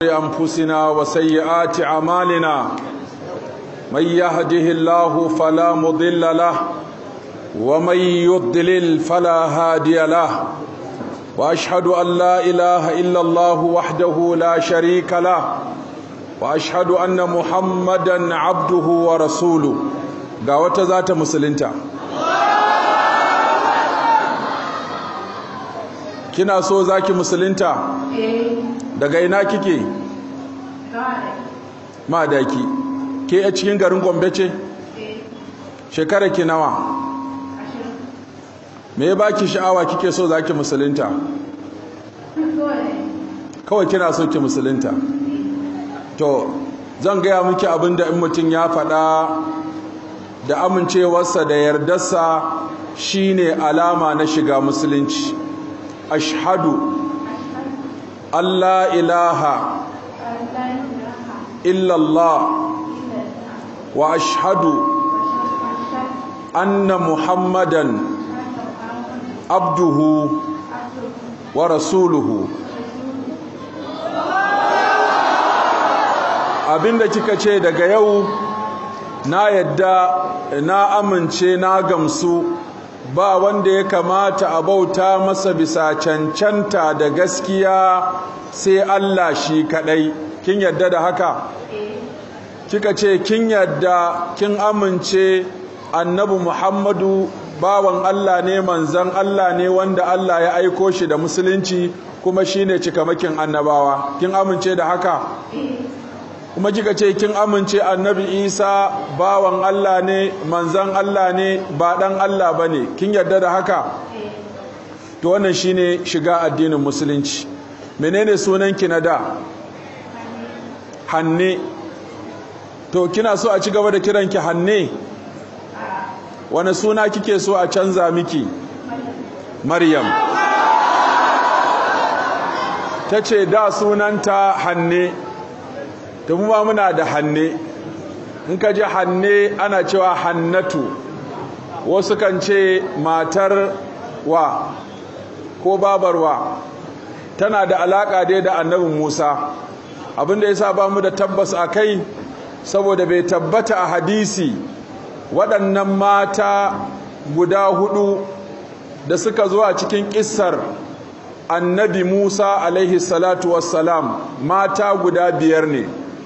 أنفسنا وسيئات أعمالنا من يهده الله فلا مضل له ومن يضلل فلا هادي له وأشهد أن لا إله إلا الله وحده لا شريك له وأشهد أن محمدا عبده ورسوله قاوة ذات مسلمتا kina so zaki musulunta daga ina kike madaki ke a cikin garin gombe ce shekara ki nawa me ya baki sha'awa kike so zaki musulunta kawai kina so ki musulunta to zan gaya miki abinda in mutum ya faɗa da amincewarsa da yardarsa shine alama na shiga musulunci ashhadu Allah ilaha illallah wa ashhadu anna muhammadan abduhu wa rasuluhu abinda kika ce daga yau na yadda na amince na gamsu ba wanda ya kamata a bauta masa bisa cancanta da gaskiya sai Allah shi kadai kin yadda da haka kika ce kin yadda kin amince annabi Muhammadu bawan Allah ne manzan Allah ne wanda Allah ya aiko shi da musulunci kuma shine cikamakin annabawa kin amince da haka kuma kika ce kin amince annabi isa bawan allah ne manzan allah ne ba dan allah ba ne kin yarda da haka to wannan shine shiga addinin musulunci menene sunanki na da hanne to kina so a ci gaba da kiranki hanne wani suna kike so a canza miki maryam ta ce da sunanta hanne ta mu muna da hanne in ka ji hanne ana cewa hannatu wasu kan ce matar wa ko babar wa tana da alaka dai da annabin musa abinda ya sa ba mu da tabbas a kai saboda bai tabbata a hadisi waɗannan mata guda hudu da suka zo a cikin ƙissar annabi musa alaihi salatu wassalam mata guda biyar ne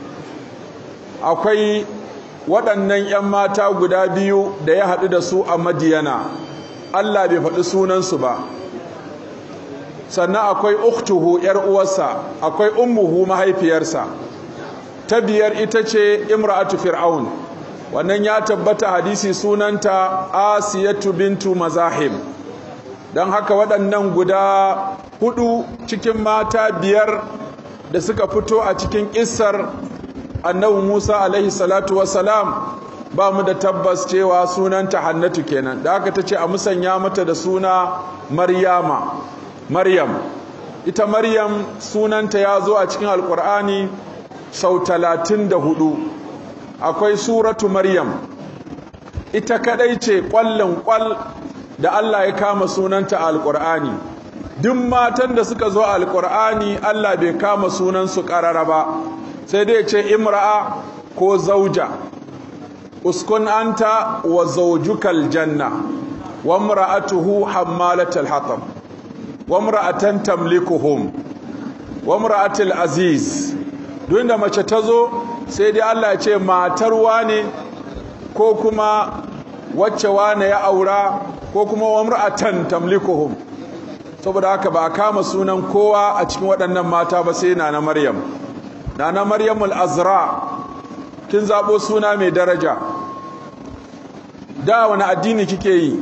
akwai waɗannan 'yan mata guda biyu da ya haɗu da su a madiyana Allah bai faɗi sunansu ba sannan akwai uktuhu 'yar uwarsa akwai ummuhu mahaifiyarsa ta biyar ita ce imra'atu fir'aun wannan ya tabbata hadisi sunanta asiyatu bintu mazahim don haka waɗannan guda hudu cikin mata biyar da suka fito a cikin ƙissar annabi Musa alaihi salatu wassalam ba mu da tabbas cewa sunanta Hannatu kenan da aka tace a musanya mata da suna Maryama Maryam ita Maryam sunanta ya zo a cikin Alƙur'ani sau talatin da hudu akwai suratu Maryam ita kadai ce ƙwallon ƙwal da Allah ya kama sunanta a Alƙur'ani duk matan da suka zo a Alƙur'ani Allah bai kama sunansu ƙarara ba sai dai ce imra'a ko zauja uskun anta wa zaujukal janna wa imra'atuhu hammalatal hatab wa imra'atan tamlikuhum wa imra'atul aziz duk da mace ta zo sai dai Allah ya ce matar wane ko kuma wacce wane ya aura ko kuma wa imra'atan tamlikuhum saboda haka ba a kama sunan kowa a cikin waɗannan mata ba sai na na Maryam Nana Maryamul Azra kin zabo suna mai daraja da wani addini kike yi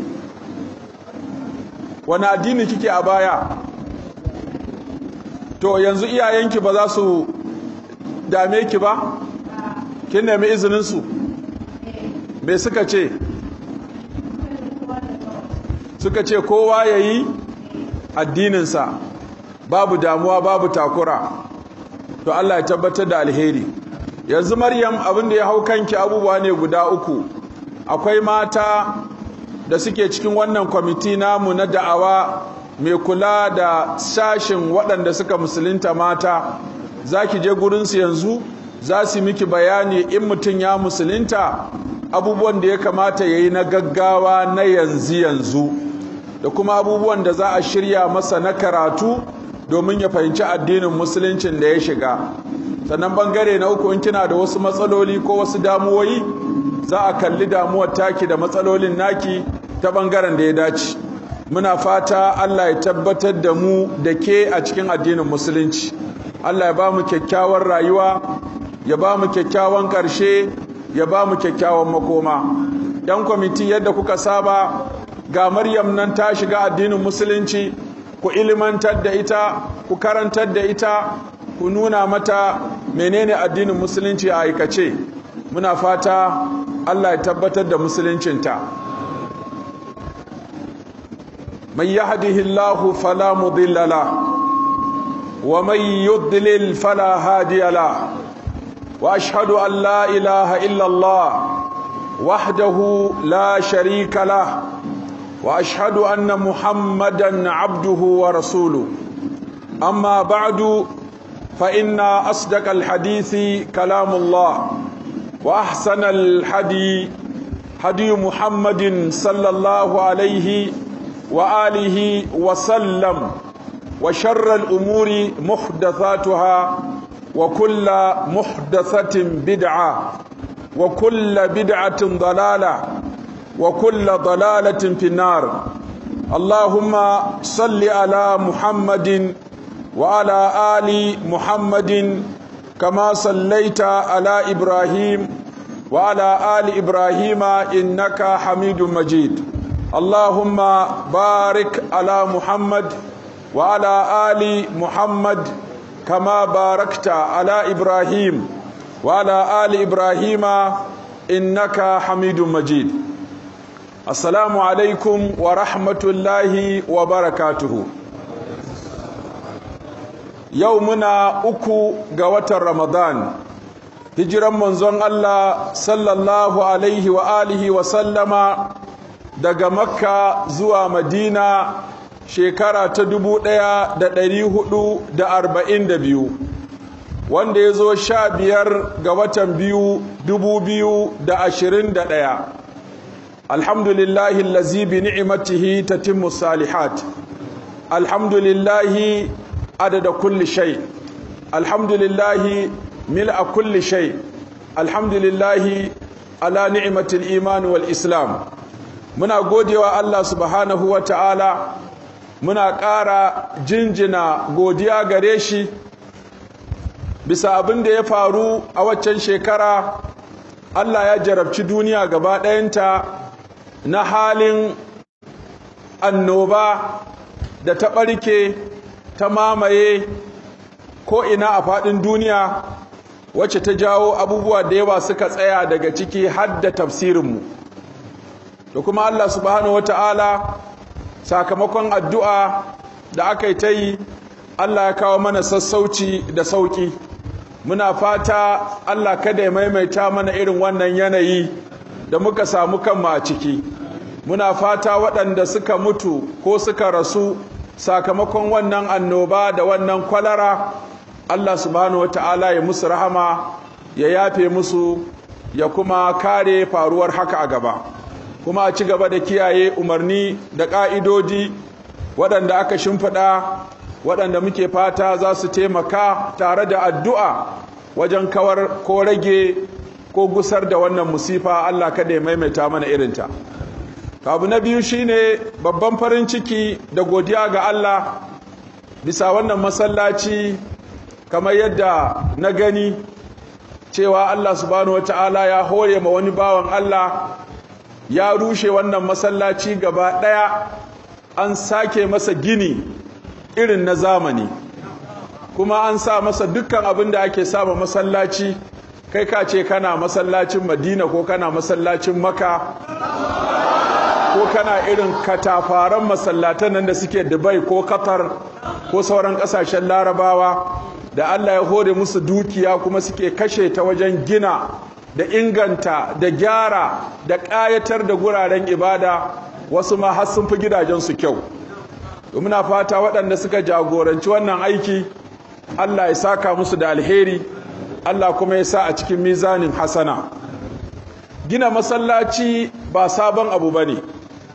wani addini kike a baya to yanzu iyayenki ba za su dame ki ba kin nemi izinin su me suka ce suka ce kowa yayi addininsa babu damuwa babu takura to Allah ya tabbatar da alheri yanzu Maryam abin da ya hau kanki abubuwa ne guda uku akwai mata da suke cikin wannan kwamiti namu na da'awa mai kula da sashin waɗanda suka musulunta mata za ki je gurinsu yanzu za su miki bayani in mutum ya musulunta abubuwan da ya kamata ya yi na gaggawa na yanzu yanzu da kuma abubuwan da za a shirya masa na karatu domin ya fahimci addinin musuluncin da ya shiga sannan bangare na uku in kina da wasu matsaloli ko wasu damuwoyi za a kalli damuwar taki da matsalolin naki ta bangaren da ya dace muna fata Allah ya tabbatar da mu da ke a cikin addinin musulunci Allah ya ba mu kyakkyawar rayuwa ya ba mu kyakkyawan ƙarshe ya ba mu kyakkyawan makoma yan kwamiti yadda kuka saba ga maryam nan ta shiga addinin musulunci ku ilimantar da ita ku karantar da ita ku nuna mata menene addinin musulunci a aikace muna fata Allah ya tabbatar da musuluncinta man yahdihillahu fala mudilla la wa man yudlil fala hadiya la wa ashhadu an la ilaha illa Allah wahdahu la sharika la wa ashhadu anna muhammadan abduhu wa rasuluhu amma ba'du فإن أصدق الحديث كلام الله وأحسن الحدي هدي محمد صلى الله عليه وآله وسلم وشر الأمور محدثاتها وكل محدثة بدعة وكل بدعة ضلالة وكل ضلالة في النار اللهم صل على محمد وعلى آل محمد كما صليت على إبراهيم وعلى آل إبراهيم إنك حميد مجيد اللهم بارك على محمد وعلى آل محمد كما باركت على إبراهيم وعلى آل إبراهيم إنك حميد مجيد السلام عليكم ورحمة الله وبركاته yau muna uku ga watan ramadan hijiran manzon Allah sallallahu alaihi wa alihi wa sallama daga makka zuwa madina shekara ta dubu ɗaya da ɗari hudu da arba'in da biyu wanda ya zo sha biyar ga watan biyu dubu biyu da ashirin da ɗaya alhamdulillahi lazi bi ni'imatihi tatimmu salihat alhamdulillahi عدد كل شيء الحمد لله ملء كل شيء الحمد لله على نعمة الإيمان والإسلام muna godewa Allah subhanahu wa ta'ala muna ƙara jinjina godiya gare shi bisa abin da ya faru a waccan shekara Allah ya jarabci duniya gaba ɗayanta na halin annoba da ta ɓarke ta mamaye ko ina a faɗin duniya wacce ta jawo abubuwa da yawa suka tsaya daga ciki har da tafsirinmu da kuma Allah subhanahu wata'ala sakamakon addu'a da aka yi ta yi Allah ya kawo mana sassauci da sauƙi muna fata Allah kada ya maimaita mana irin wannan yanayi da muka samu kanmu a ciki muna fata waɗanda suka mutu ko suka rasu sakamakon wannan annoba da wannan kwalara Allah subhanahu wata'ala ya musu rahama ya yafe musu ya kuma kare faruwar haka a gaba kuma a ci gaba da kiyaye umarni da ƙa'idodi waɗanda aka shimfiɗa waɗanda muke fata za su taimaka tare da addu'a wajen kawar ko rage ko gusar da wannan musifa Allah kada ya maimaita mana irinta abu na biyu shine babban farin ciki da godiya ga Allah bisa wannan masallaci kamar yadda na gani cewa Allah subhanahu wata'ala ya hore ma wani bawan Allah ya rushe wannan masallaci gaba ɗaya an sake masa gini irin na zamani kuma an sa masa dukkan abin da ake sama masallaci kai ka ce kana masallacin madina ko kana masallacin maka ko kana irin katafaran masallatan nan da suke dubai ko qatar ko sauran kasashen larabawa da allah ya hore musu dukiya kuma suke kashe ta wajen gina da inganta da gyara da ƙayatar da guraren ibada wasu ma har sun fi gidajensu kyau muna fata waɗanda suka jagoranci wannan aiki Allah ya saka musu da alheri Allah kuma ya sa a cikin mizanin hasana gina masallaci ba sabon abu ba ne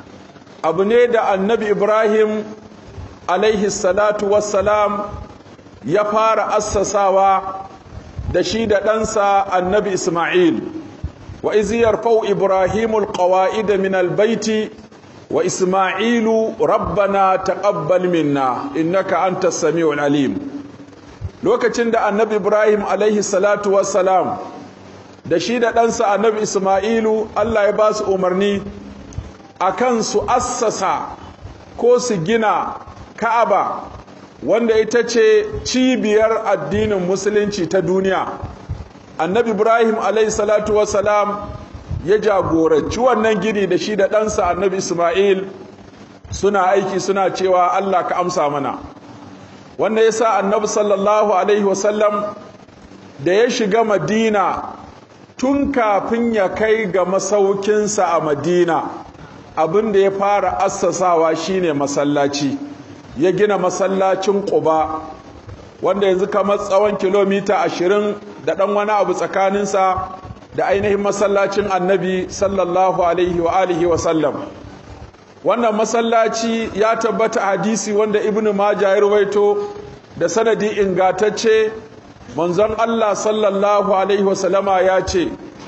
abu ne da annabi ibrahim alaihi salatu wassalam ya fara assasawa da shi da ɗansa annabi isma'il wa izi yarfau ibrahimul qawa'ida min albaiti wa isma'ilu rabbana taqabbal minna innaka antas samiul alim lokacin da annabi ibrahim alaihi salatu wassalam da shi da ɗansa annabi isma'ilu allah ya ba su umarni akan su assasa ko su gina ka'aba wanda ita ce cibiyar addinin musulunci ta duniya annabi ibrahim alaihi salatu wassalam ya jagoranci wannan gini da shi da ɗansa annabi ismail suna aiki suna cewa allah ka amsa mana wanda ya sa annabi sallallahu alaihi wasallam da ya shiga madina tun kafin ya kai ga masaukinsa a madina abin da ya fara assasawa shine masallaci ya gina masallacin quba wanda yanzu kamar tsawon kilomita ashirin da ɗan wani abu tsakaninsa da ainihin masallacin annabi sallallahu alaihi wa alihi wa sallam wannan masallaci ya tabbata hadisi wanda ibnu majah ya ruwaito da sanadi ingatacce manzon Allah sallallahu alaihi wa sallama ya ce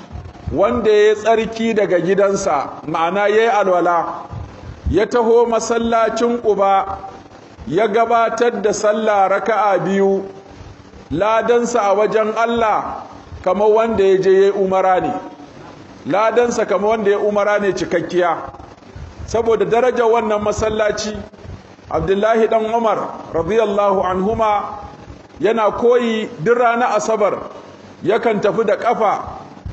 wanda ya tsarki daga gidansa ma'ana yayi alwala ya taho masallacin Quba ya gabatar da sallah raka'a biyu ladansa a wajen Allah kamar wanda ya je ya umara ne ladansa kamar wanda ya umara ne cikakkiya saboda darajar wannan masallaci abdullahi dan umar radiyallahu anhuma yana koyi duk ranar asabar yakan tafi da kafa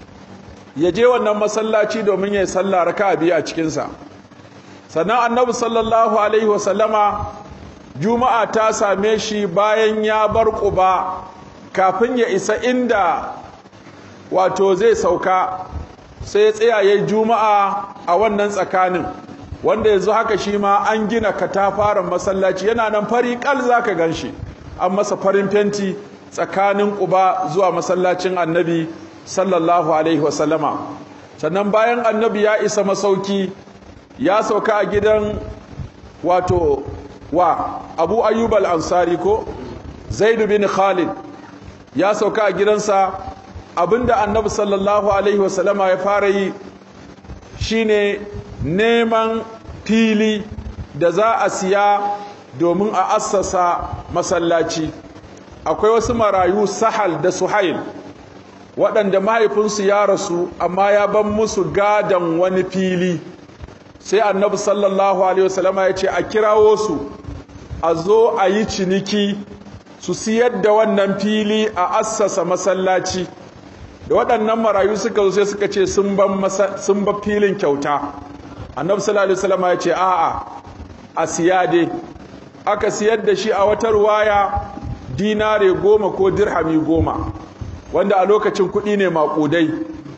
ya je wannan masallaci domin ya yi sallah raka'a biyu a cikinsa sannan annabi sallallahu alaihi wasallama juma'a ta same shi bayan ya bar ƙuba kafin ya isa inda wato zai sauka sai ya tsaya ya juma'a a wannan tsakanin wanda yanzu haka shi ma an gina katafaren masallaci yana nan fari kal za ka gan shi an masa farin fenti tsakanin ƙuba zuwa masallacin annabi sallallahu alaihi wasallama sannan bayan annabi ya isa masauki ya sauka a gidan wato wa abu ayyub al-ansari ko zaidu bin khalid ya sauka a gidansa abinda annabi sallallahu alaihi wasallama ya fara yi shine neman fili da za a siya domin a assasa masallaci akwai wasu marayu sahal da suhail waɗanda mahaifinsu ya rasu amma ya ban musu gadon wani fili sai annabi sallallahu alaihi wasallama ya ce a kirawo su a zo a yi ciniki su siyar da wannan fili a assasa masallaci da waɗannan marayu suka zo sai suka ce sun ba filin kyauta annabi sallallahu alaihi wasallama ya ce a'a a siya dai aka siyar da shi a wata ruwaya dinare goma ko dirhami goma wanda a lokacin kuɗi ne maƙudai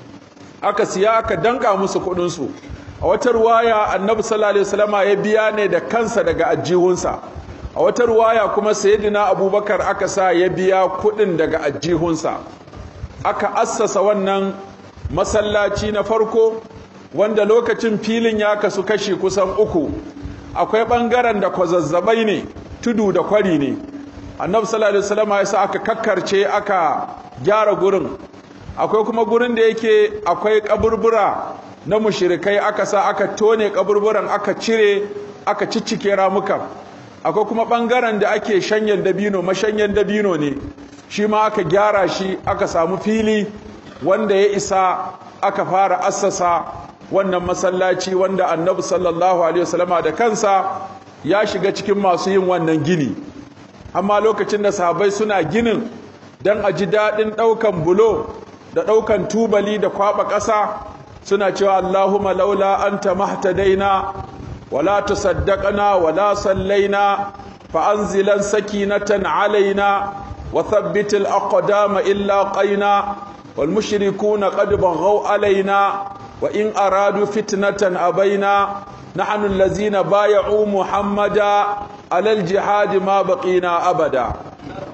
aka siya aka danka musu kuɗinsu a wata ruwaya annabi sallallahu alaihi wasallama ya biya ne da kansa daga ajihunsa a wata ruwaya kuma sayyidina abubakar aka sa ya biya kuɗin daga ajihunsa aka assasa wannan masallaci na farko wanda lokacin filin ya kasu kashi kusan uku akwai ɓangaren da kwazazzabai ne tudu da kwari ne annabi sallallahu alaihi wasallam ya sa aka kakkarce aka gyara gurin akwai kuma gurin da yake akwai kaburbura na mushrikai aka sa aka tone kaburburan aka cire aka ciccike ramukan akwai kuma bangaren da ake shanyen dabino mashanyen dabino ne shi ma aka gyara shi aka samu fili wanda ya isa aka fara assasa wannan masallaci wanda annabi sallallahu alaihi wasallama da kansa ya shiga cikin masu yin wannan gini amma lokacin da sahabbai suna ginin don a ji daɗin ɗaukan bulo da ɗaukan tubali da kwaɓa ƙasa suna cewa Allahumma laula anta mahtadaina wala tasaddaqna wala sallaina fa anzilan sakinatan alaina wa thabbit al-aqdama illa qaina wal mushrikuuna qad baghaw alaina wa in aradu fitnatan abaina نحن الذين بايعوا محمدا على الجهاد ما بقينا أبدا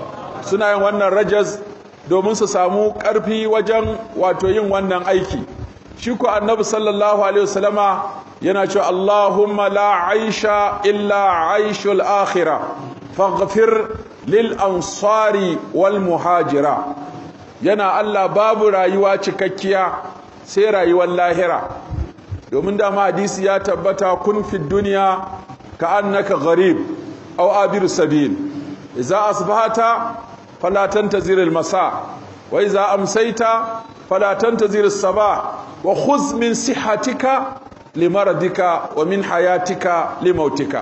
suna yin wannan rajas domin su samu ƙarfi wajen wato yin wannan aiki shi ku annabi sallallahu alaihi wasallama yana cewa Allahumma la aisha illa aishul akhirah faghfir lil ansari wal muhajira yana Allah babu rayuwa cikakkiya sai rayuwar lahira domin dama hadisi ya tabbata kun fi duniya ka annaka gharib aw abir sabil idza asbahata fala tantazir al masa wa idza amsayta fala tantazir as sabah wa khudh min sihhatika limaradika wa min hayatika limautika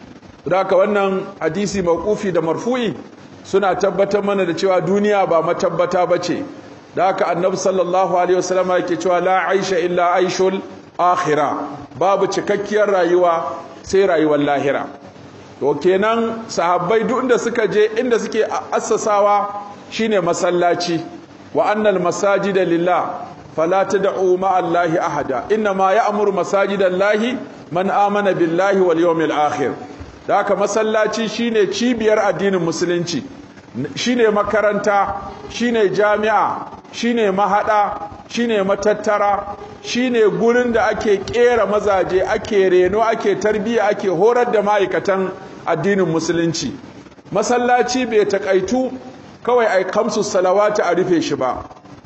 haka wannan hadisi mauqufi da marfu'i suna tabbatar mana da cewa duniya ba matabbata bace da haka annabi sallallahu alaihi wasallam yake cewa la aisha illa aishul akhirah babu cikakkiyar rayuwa sai rayuwar lahira to kenan sahabbai duk inda suka je inda suke assasawa shine masallaci wa annal masajida lillah fala tad'u ma allahi ahada inna ma ya'muru masajidallahi man amana billahi wal yawmil akhir da haka masallaci shine cibiyar addinin musulunci shine makaranta shine jami'a shine mahada shine matattara shine gurin da ake kera mazaje ake reno ake tarbiya ake horar da ma'aikatan addinin musulunci masallaci bai takaitu kawai ai kamsu salawati a rufe shi ba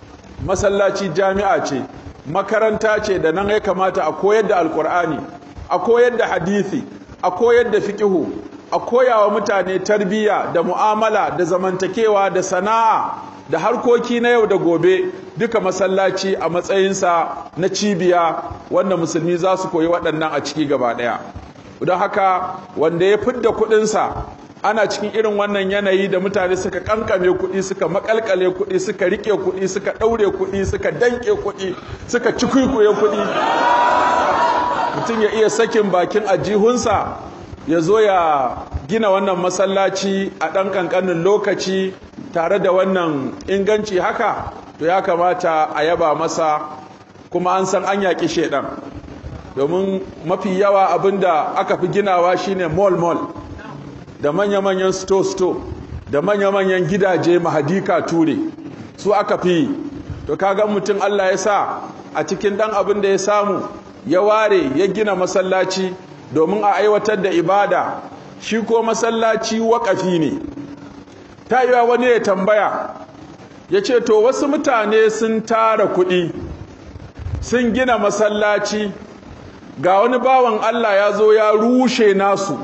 masallaci jami'a ce makaranta ce da nan ya kamata a koyar da alkur'ani a koyar da hadisi a koyar da fiqihu a koyawa mutane tarbiyya da mu'amala da zamantakewa da sana'a da harkoki na yau da gobe duka masallaci a matsayinsa na cibiya wanda musulmi za su koyi waɗannan a ciki gaba ɗaya don haka wanda ya fidda kuɗinsa ana cikin irin wannan yanayi da mutane suka kankame kuɗi suka makalkale kuɗi suka rike kuɗi suka ɗaure kuɗi suka danke kuɗi suka cikuikuye kuɗi mutum ya iya sakin bakin ajihunsa ya zo ya gina wannan masallaci a ɗan ƙanƙanin lokaci tare da wannan inganci haka to ya kamata a yaba masa kuma an san an yaƙi shaidan domin mafi yawa abinda aka fi ginawa shine mall-mall da manya-manyan sto-sto da manya-manyan gidaje mahadika ture su aka fi to kaga mutum Allah ya sa a cikin dan abin da ya samu ya ware ya gina masallaci domin a aiwatar da ibada shi ko masallaci waƙafi ne ta yi wani ya tambaya ya ce to wasu mutane sun tara kuɗi sun gina masallaci ga wani bawan Allah ya zo ya rushe nasu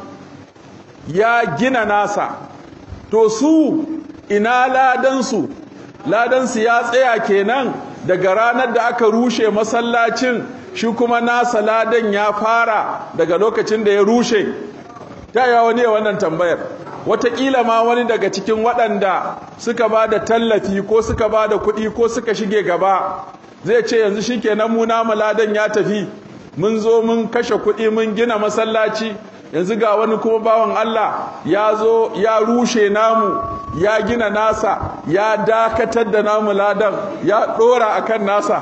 ya gina nasa to su ina ladansu ladansu ya tsaya kenan daga ranar da aka rushe masallacin shi kuma nasa ladan ya fara daga lokacin da ya rushe ta yi wani wannan tambayar wataƙila ma wani daga cikin waɗanda suka ba da tallafi ko suka ba da kuɗi ko suka shige gaba zai ce yanzu shi kenan mu namu ladan ya tafi mun zo mun kashe kuɗi mun gina masallaci yanzu ga wani kuma bawan Allah ya zo ya rushe namu ya gina nasa ya dakatar da namu ladan ya ɗora akan nasa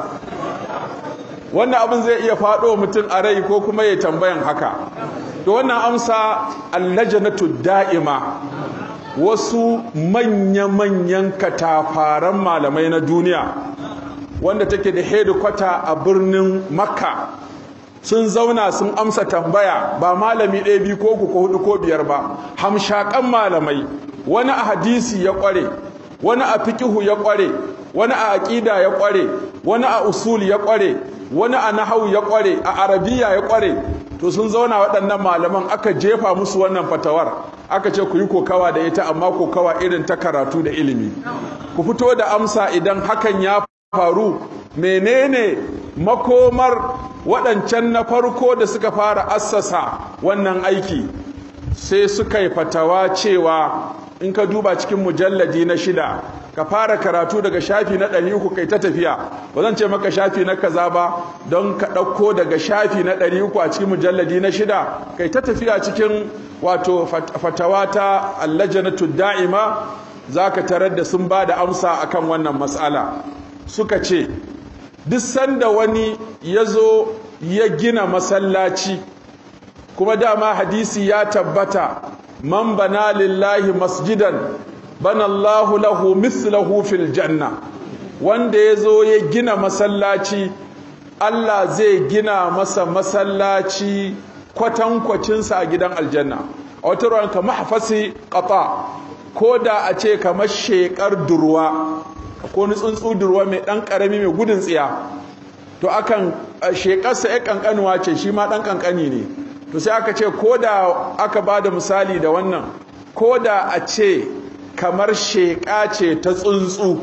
wannan abin zai iya faɗo mutum a rai ko kuma ya tambayan haka da wannan amsa allajanatu da'ima wasu manya-manyan katafaren malamai na duniya wanda take da hedikwata a birnin makka sun zauna sun amsa tambaya ba malami ɗaya biyu ko uku ko hudu ko biyar ba hamshakan malamai wani a hadisi ya ƙware wani a fikihu ya ƙware wani a aƙida ya ƙware wani a usul ya ƙware wani a nahawu ya ƙware a arabiya ya ƙware to sun zauna waɗannan malaman aka jefa musu wannan fatawar aka ce ku yi kokawa da ita amma kokawa irin ta karatu da ilimi ku fito da amsa idan hakan ya faru menene makomar waɗancan na farko da suka fara assasa wannan aiki sai suka yi fatawa cewa in ka duba cikin mujalladi na shida ka fara karatu daga shafi na ɗari uku kai ta tafiya ba zan ce maka shafi na kaza ba don ka ɗauko daga shafi na ɗari uku a cikin mujalladi na shida kai ta tafiya cikin wato fatawa ta allajanatu da'ima za ka tarar da sun ba da amsa akan wannan matsala suka ce duk sanda wani ya zo ya gina masallaci kuma dama hadisi ya tabbata man bana lillahi masjidan banallahu lahu mislahu fil janna wanda ya zo ya gina masallaci Allah zai gina masa masallaci kwatankwacinsa a gidan aljanna a wata ruwan ka mahafasi ƙafa ko da a ce kamar shekar durwa ko ni tsuntsu durwa mai ɗan ƙarami mai gudun tsiya to akan shekarsa ya ƙanƙanuwa ce shi ma ɗan ƙanƙani ne to sai aka ce ko da aka ba da misali da wannan ko da a ce kamar sheƙa ce ta tsuntsu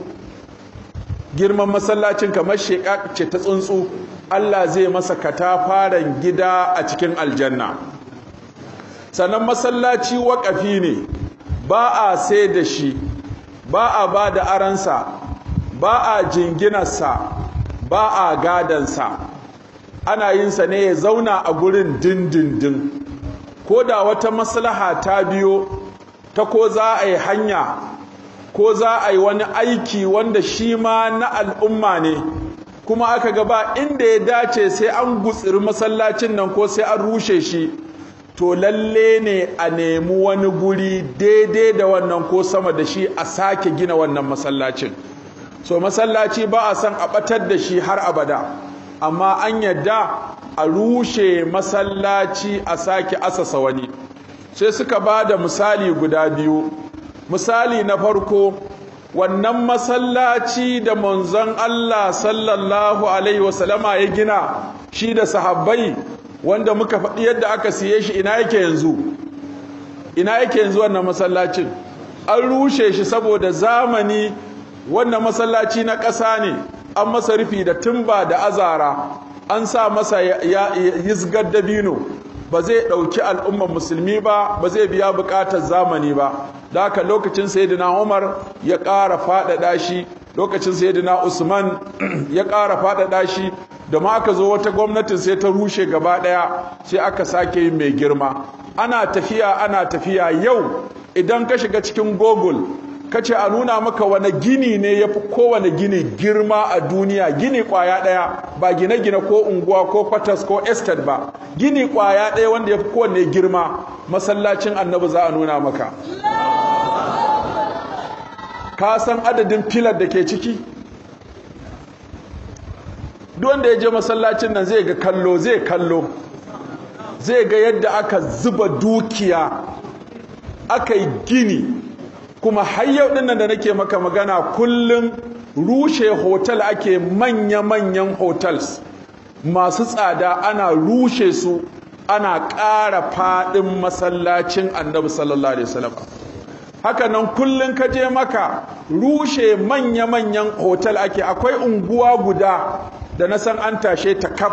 girman masallacin kamar sheƙa ce ta tsuntsu Allah zai masa katafaren gida a cikin aljanna sannan masallaci waƙafi ne ba a sai da shi ba a ba da aransa ba a jinginarsa ba a gadansa ana yinsa ne ya zauna a gurin dindindin ko da wata maslaha ta biyo ta ko za a yi hanya ko za a yi wani aiki wanda shi ma na al'umma ne kuma aka gaba inda ya dace sai an gutsiri masallacin nan ko sai an rushe shi to lalle ne a nemi wani guri daidai da wannan ko sama da shi a sake gina wannan masallacin so masallaci ba a san a batar da shi har abada amma an yadda a rushe masallaci a sake asasa wani sai suka ba da misali guda biyu misali na farko wannan masallaci da manzon Allah sallallahu alaihi wasallama ya gina shi da sahabbai wanda muka faɗi yadda aka siye shi ina yake yanzu ina yake yanzu wannan masallacin an rushe shi saboda zamani wannan masallaci na ƙasa ne an masa rufi da tumba da azara an sa masa yizgar dabino ba zai ɗauki al'ummar musulmi ba ba zai biya buƙatar zamani ba da haka lokacin sayyidina umar ya ƙara faɗaɗa shi lokacin sayyidina usman ya ƙara faɗaɗa shi da ma aka zo wata gwamnatin sai ta rushe gaba ɗaya sai aka sake yin mai girma ana tafiya ana tafiya yau idan ka shiga cikin google ka ce a nuna maka wani gini ne ya fi kowane gini girma a duniya gini kwaya ɗaya ba gine-gine ko unguwa ko kwatas ko estate ba gini kwaya ɗaya wanda ya fi kowane girma masallacin annabi za a nuna maka ka san adadin filar da ke ciki duk wanda ya je masallacin nan zai ga kallo zai kallo zai ga yadda aka zuba dukiya aka yi gini kuma har yau dinnan da nake maka magana kullum rushe hotel ake manya-manyan hotels masu tsada ana rushe su ana ƙara faɗin masallacin annabi sallallahu alaihi wasallam haka nan kullum ka je maka rushe manya-manyan hotel ake akwai unguwa guda da na san an tashe ta kaf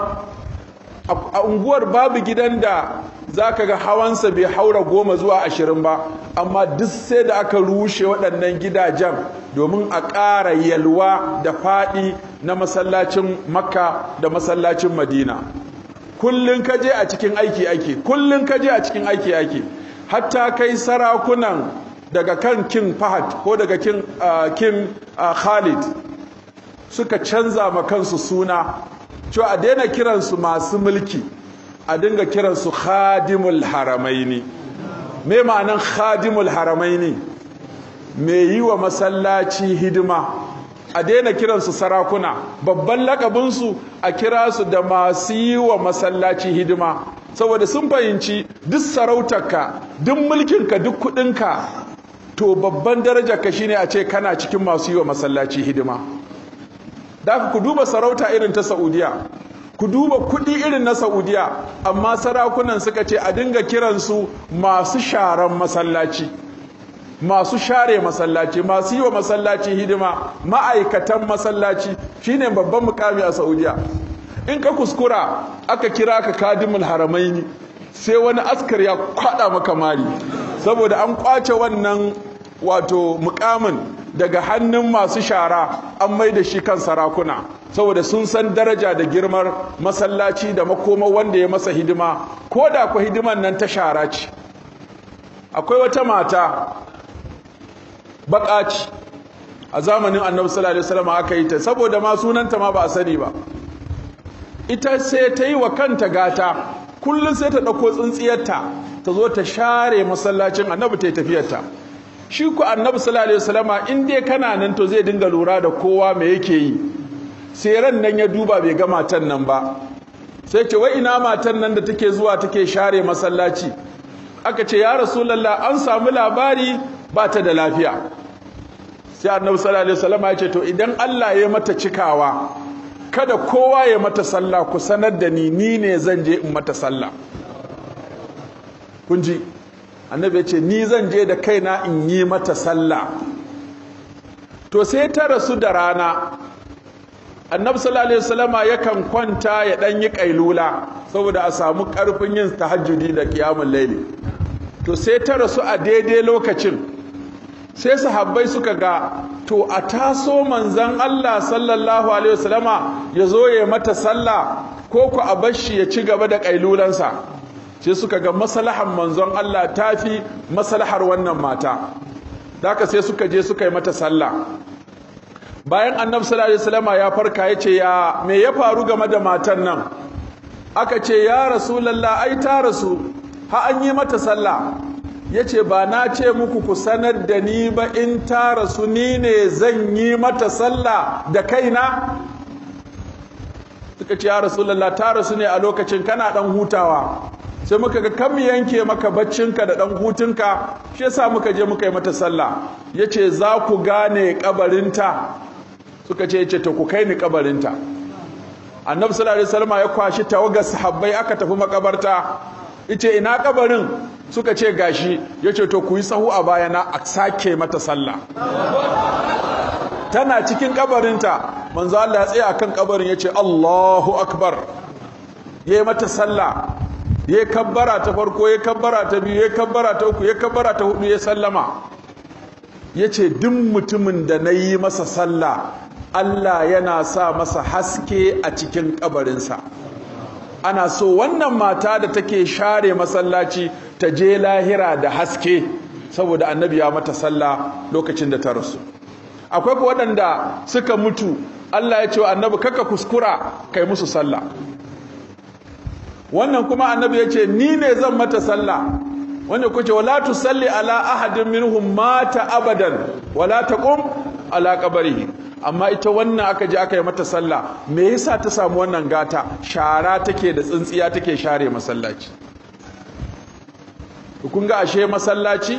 a unguwar babu gidan da za ka ga hawansa bai haura goma zuwa ashirin ba amma duk sai da aka rushe waɗannan gidajen domin a ƙara yalwa da faɗi na masallacin makka da masallacin madina kullum ka je a cikin aiki ake kullum ka je a cikin aiki ake hatta kai sarakunan daga kan king fahad ko daga king, uh, king uh, khalid suka canza ma kansu suna cewa a daina kiransu masu mulki a dinga kiransu khadimul haramaini me ma'anan khadimul haramaini me yi wa masallaci hidima a daina kiransu sarakuna babban lakabinsu a kira su da masu yi wa masallaci hidima saboda sun fahimci duk sarautarka duk mulkinka duk kudinka to babban darajarka shine a ce kana cikin masu yi wa masallaci hidima da ku duba sarauta irin ta Saudiya ku duba kudi irin na Saudiya amma sarakunan suka ce a dinga kiransu masu sharan masallaci masu share masallaci masu yi wa masallaci hidima ma'aikatan masallaci shine babban mukami a Saudiya in ka kuskura aka kira ka kadimul haramaini sai wani askar ya kwada maka mari saboda an kwace wannan wato mukamin daga hannun masu shara an mai da shi kan sarakuna saboda sun san daraja da girmar masallaci da makoma wanda ya masa hidima ko da ku hidiman nan ta shara ce akwai wata mata baƙaci a zamanin annabi sallallahu alaihi wasallam aka yi ta saboda ma sunanta ma ba a sani ba ita sai ta yi wa kanta gata kullum sai ta ɗauko tsintsiyarta ta zo ta share masallacin annabi ta yi tafiyarta shi ku annabi sallallahu alaihi wasallama in dai kana nan to zai dinga lura da kowa me yake yi sai ran nan ya duba bai ga matan nan ba sai ce wai ina matan nan da take zuwa take share masallaci aka ce ya rasulullah an samu labari ba ta da lafiya sai annabi sallallahu alaihi wasallama ya ce to idan Allah ya mata cikawa kada kowa ya mata sallah ku sanar da ni ni ne zan je in mata sallah kun ji annabi ya ce ni zan je da kaina in yi mata sallah to sai ta rasu da rana annabi sallallahu alaihi wasallama yakan kwanta ya dan yi kailula saboda a samu karfin yin tahajjudi da qiyamul layli to sai ta rasu a daidai lokacin sai sahabbai suka ga to a taso manzon Allah sallallahu alaihi wasallama ya zo ya mata sallah ko ku a bashi ya ci gaba da kailulansa sai suka ga maslahan manzon Allah tafi maslahar wannan mata haka sai suka je suka yi mata sallah bayan annabi sallallahu alaihi wasallam ya farka yace ya me ya faru game da matan nan aka ce ya rasulullah ai ta rasu ha an yi mata sallah yace ba na ce muku ku sanar da ni ba in ta rasu ni ne zan yi mata sallah da kaina suka ce ya rasulullah ta rasu ne a lokacin kana dan hutawa sai muka ga kan mu yanke maka baccinka da dan hutunka shi yasa muka je muka yi mata sallah yace za ku gane kabarinta suka ce yace to ku kai ni kabarinta annabi sallallahu alaihi wasallam ya kwashi tawagar sahabbai aka tafi makabarta yace ina kabarin suka ce gashi yace to ku yi sahu a bayana a sake mata sallah tana cikin kabarinta manzo Allah ya tsaya akan kabarin yace Allahu akbar yayi mata sallah ya kabbara ta farko ya kabbara ta biyu ya kabbara ta uku ya kabbara ta hudu ya sallama ya ce duk mutumin da na yi masa sallah Allah yana sa masa haske a cikin kabarinsa ana so wannan mata da take share masallaci ta je lahira da haske saboda annabi ya mata sallah lokacin da ta rasu akwai waɗanda suka mutu Allah ya ce wa annabi kaka kuskura kai musu sallah wannan kuma annabi ya ce ni ne zan mata sallah wanda kuce wala tusalli ala ahadin minhum mata abadan wala taqum ala qabrihi amma ita wannan aka je aka yi mata sallah me yasa ta samu wannan gata shara take da tsintsiya take share masallaci kun ga ashe masallaci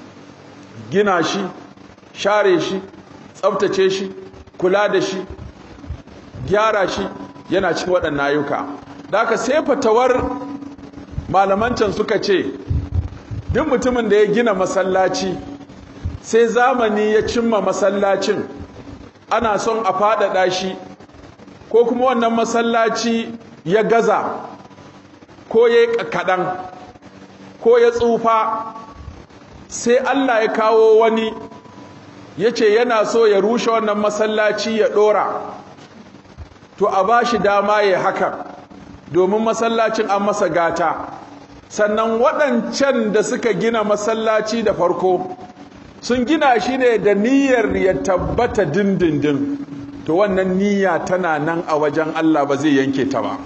gina shi share shi tsaftace shi kula da shi gyara shi yana cikin waɗannan ayyuka da aka sai fatawar malaman can suka ce duk mutumin da ya gina masallaci sai zamani ya cimma masallacin ana son a faɗaɗa shi ko kuma wannan masallaci ya gaza ko ya kaɗan ko ya tsufa sai Allah ya kawo wani ya ce yana so ya rushe wannan masallaci ya ɗora to a ba shi dama ya hakan domin masallacin an masa gata sannan waɗancan da suka gina masallaci da farko sun gina shi ne da niyyar ya tabbata dindindin to wannan niyya tana nan a wajen Allah ba zai yanke ta ba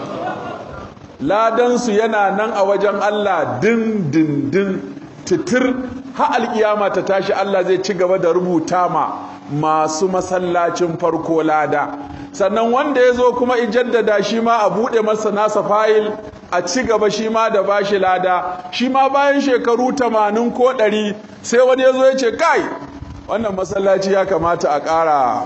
ladansu yana nan a wajen Allah dindindin titir ha alkiyama ta tashi Allah zai ci gaba da rubuta ma masu masallacin farko lada sannan wanda ya zo kuma ijaddada shi ma a buɗe masa nasa fayil a ci gaba shi ma da bashi lada shi ma bayan shekaru tamanin ko ɗari sai wani ya zo ya ce kai wannan masallaci ya kamata a ƙara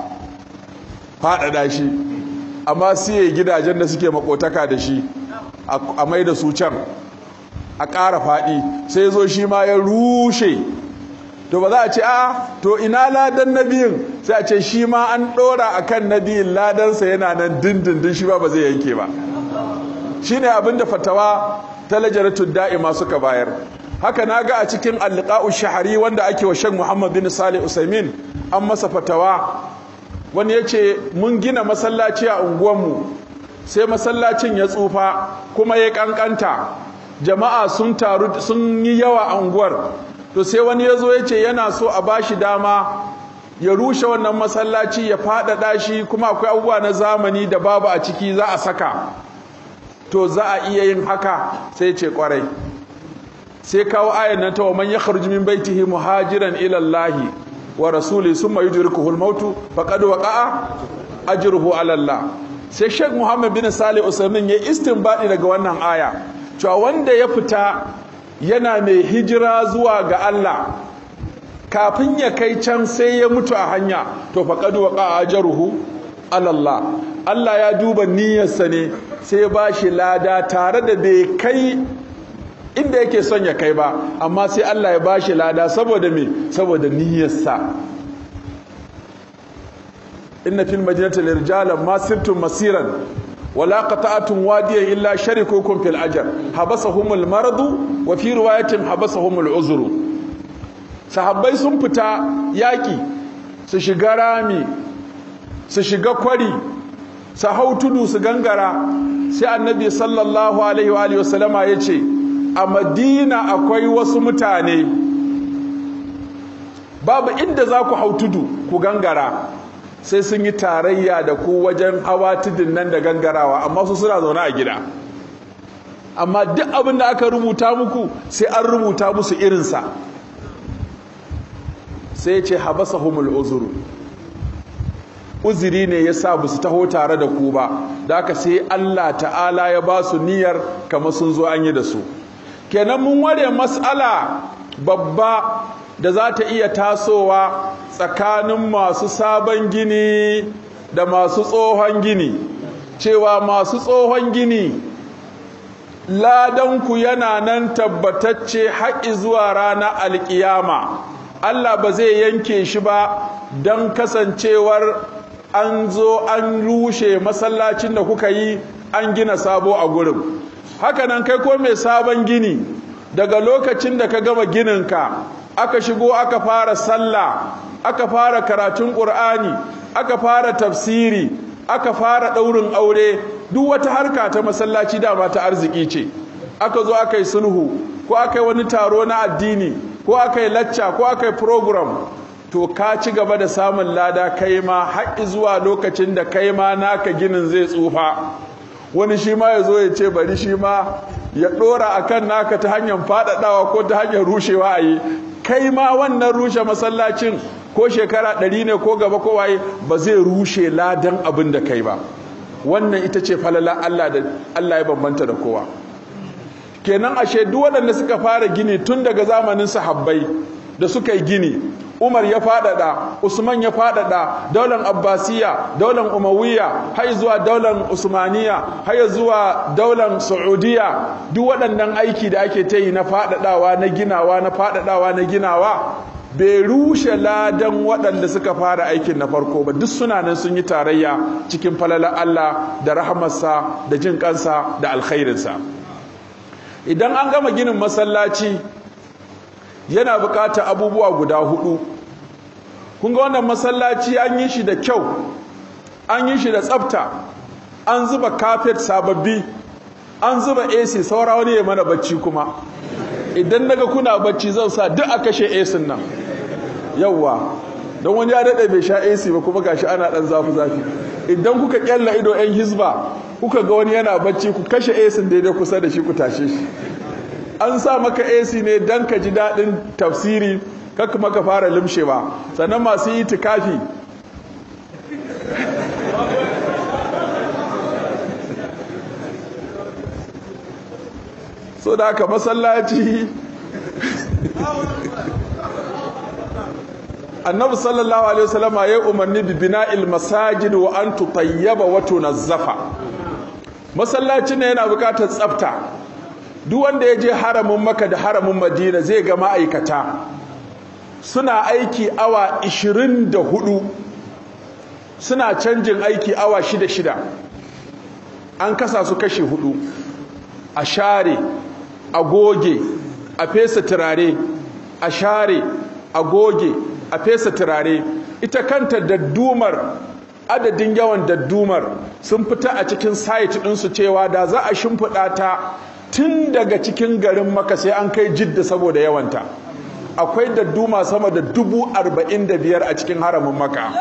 faɗaɗa shi amma siye gidajen da suke makotaka da shi a mai da su can a ƙara faɗi sai zo shi ma ya rushe to ba za a ce a to ina ladan nabiyin sai a ce shi ma an ɗora a kan nabiyin ladansa yana nan dindindin shi ba ba zai yanke ba shi ne abinda fatawa ta lajaratun da'ima suka bayar haka na ga a cikin alliƙa'u shahari wanda ake wa shan muhammad bin salih usaimin an masa fatawa wani ya ce mun gina masallaci a unguwanmu sai masallacin ya tsufa kuma ya ƙanƙanta jama'a sun taru sun yi yawa a unguwar to sai wani ya zo ya ce yana so a ba shi dama ya rushe wannan masallaci ya faɗaɗa shi kuma akwai abubuwa na zamani da babu a ciki za a saka to za a iya yin haka sai ce kwarai sai kawo ayan nan ta wa man yakhruju min baitihi muhajiran ila Allah wa rasuli summa yudrikuhu al-maut faqad waqa'a ajruhu ala Allah sai Sheikh Muhammad bin Salih Usaimin ya istinbadi daga wannan aya cewa wanda ya fita yana mai hijira zuwa ga Allah kafin ya kai can sai ya mutu a hanya to faqad waqa'a ajruhu ala Allah Allah ya duba niyyarsa ne sai ba shi lada tare da bai kai inda yake son ya kai ba amma sai Allah ya ba shi lada saboda me saboda niyyarsa inna fil madinati lirjalan ma sirtum masiran wala qata'tum wadiyan illa sharikukum fil ajr habasahumul maradu wa fi riwayatin habasahumul uzru sahabbai sun fita yaki su shiga rami su shiga kwari su hau tudu su gangara sai annabi sallallahu alaihi wa wasallama ya ce a madina akwai wasu mutane babu inda za ku hau tudu ku gangara sai sun yi tarayya da ku wajen hawa tudun nan da gangarawa amma su suna zaune a gida amma duk abin da aka rubuta muku sai an rubuta musu irinsa sai ce habasa humul uzuru uzuri ne ya sa su taho tare da ku ba da aka sai Allah ta'ala ya ba su niyyar kamar sun zo an yi da su kenan mun ware mas'ala babba da za ta iya tasowa tsakanin masu sabon gini da masu tsohon gini cewa masu tsohon gini ladanku yana nan tabbatacce haƙi zuwa rana alƙiyama Allah ba zai yanke shi ba don kasancewar an zo an rushe masallacin da kuka yi an gina sabo a gurin hakanan kai ko mai sabon gini daga lokacin da ka gama gininka aka shigo aka fara sallah aka fara karatun ƙur'ani aka fara tafsiri aka fara ɗaurin aure duk wata harka ta masallaci dama ta arziki ce aka zo aka yi sulhu ko aka yi wani taro na addini ko aka yi lacca ko aka yi program to ka ci gaba da samun lada kai ma haƙi zuwa lokacin da kai ma naka ginin zai tsufa wani shi ma ya zo ya ce bari shi ma ya ɗora a kan naka ta hanyar faɗaɗawa ko ta hanyar rushewa a yi kai ma wannan rushe masallacin ko shekara ɗari ne ko gaba ko waye ba zai rushe ladan abin da kai ba wannan ita ce falala Allah da Allah ya bambanta da kowa kenan ashe duk waɗanda suka fara gini tun daga zamanin sahabbai da suka yi gini Umar ya faɗaɗa Usman ya faɗaɗa daular Abbasiya daular Umayya har zuwa daular Usmaniya har zuwa daular Saudiya duk waɗannan aiki da ake ta yi na faɗaɗawa na ginawa na faɗaɗawa na ginawa bai rushe ladan waɗanda suka fara aikin na farko ba duk suna nan sun yi tarayya cikin falalar Allah da rahamarsa da jin kansa da alkhairinsa idan an gama ginin masallaci yana bukatar abubuwa guda hudu kun ga wannan masallaci an yi shi da kyau an yi shi da tsafta an zuba kafet sababbi an zuba AC saura wani ya mana bacci kuma idan naga kuna bacci zan sa duk a kashe AC nan yawwa don wani ya daɗe bai sha AC ba kuma gashi ana ɗan zafi zafi idan kuka kyalla ido yan hizba kuka ga wani yana bacci ku kashe AC daidai kusa da shi ku tashe shi an sa maka AC ne dan ka ji daɗin tafsiri kaka maka fara limshewa sannan masu yi tikafi so da aka masallaci annabi sallallahu alaihi wasallam ya umarni bi bina'il masajid wa an tutayyaba wa tunazzafa masallaci ne yana bukatar tsafta duk wanda ya je haramin maka da haramin madina zai ga ma'aikata suna aiki awa 24 suna canjin aiki awa shida shida an kasa su kashi hudu a share a goge a fesa turare a share a goge a fesa turare ita kanta daddumar adadin yawan daddumar sun fita a cikin site ɗinsu cewa da za a shimfiɗa ta tun daga cikin garin maka sai an kai jidda saboda yawanta akwai dadduma sama da dubu arba'in da biyar a cikin haramin maka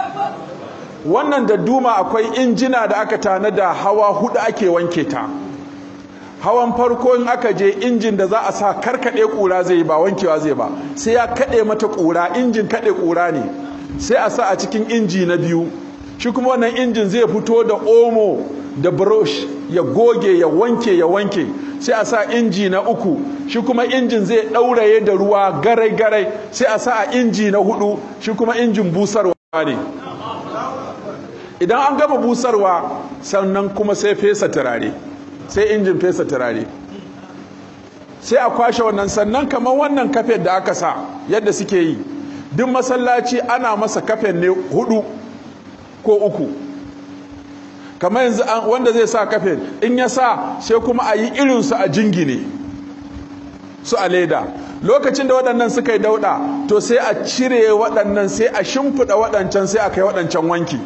wannan dadduma akwai injina da aka tanada hawa hudu ake wanke ta hawan farko in aka je injin da za a sa karkade kura zai ba wankewa zai ba sai ya kade mata kura injin kade kura ne sai a sa a cikin inji na biyu shi kuma wannan injin zai fito da omo da brush ya goge ya wanke ya wanke sai a sa inji na uku shi kuma injin zai ɗauraye da ruwa garai-garai sai a sa a inji na hudu shi kuma injin busarwa ne idan an gama busarwa sannan kuma sai fesa turare sai injin fesa turare sai a kwashe wannan sannan kamar wannan kafet da aka sa yadda suke yi duk masallaci ana masa kafet ne hudu ko uku kamar yanzu wanda zai sa kafet in ya sa sai kuma a yi irinsu a jingine su a leda lokacin da waɗannan suka yi dauɗa to sai a cire waɗannan sai a shimfiɗa waɗancan sai a kai waɗancan wanki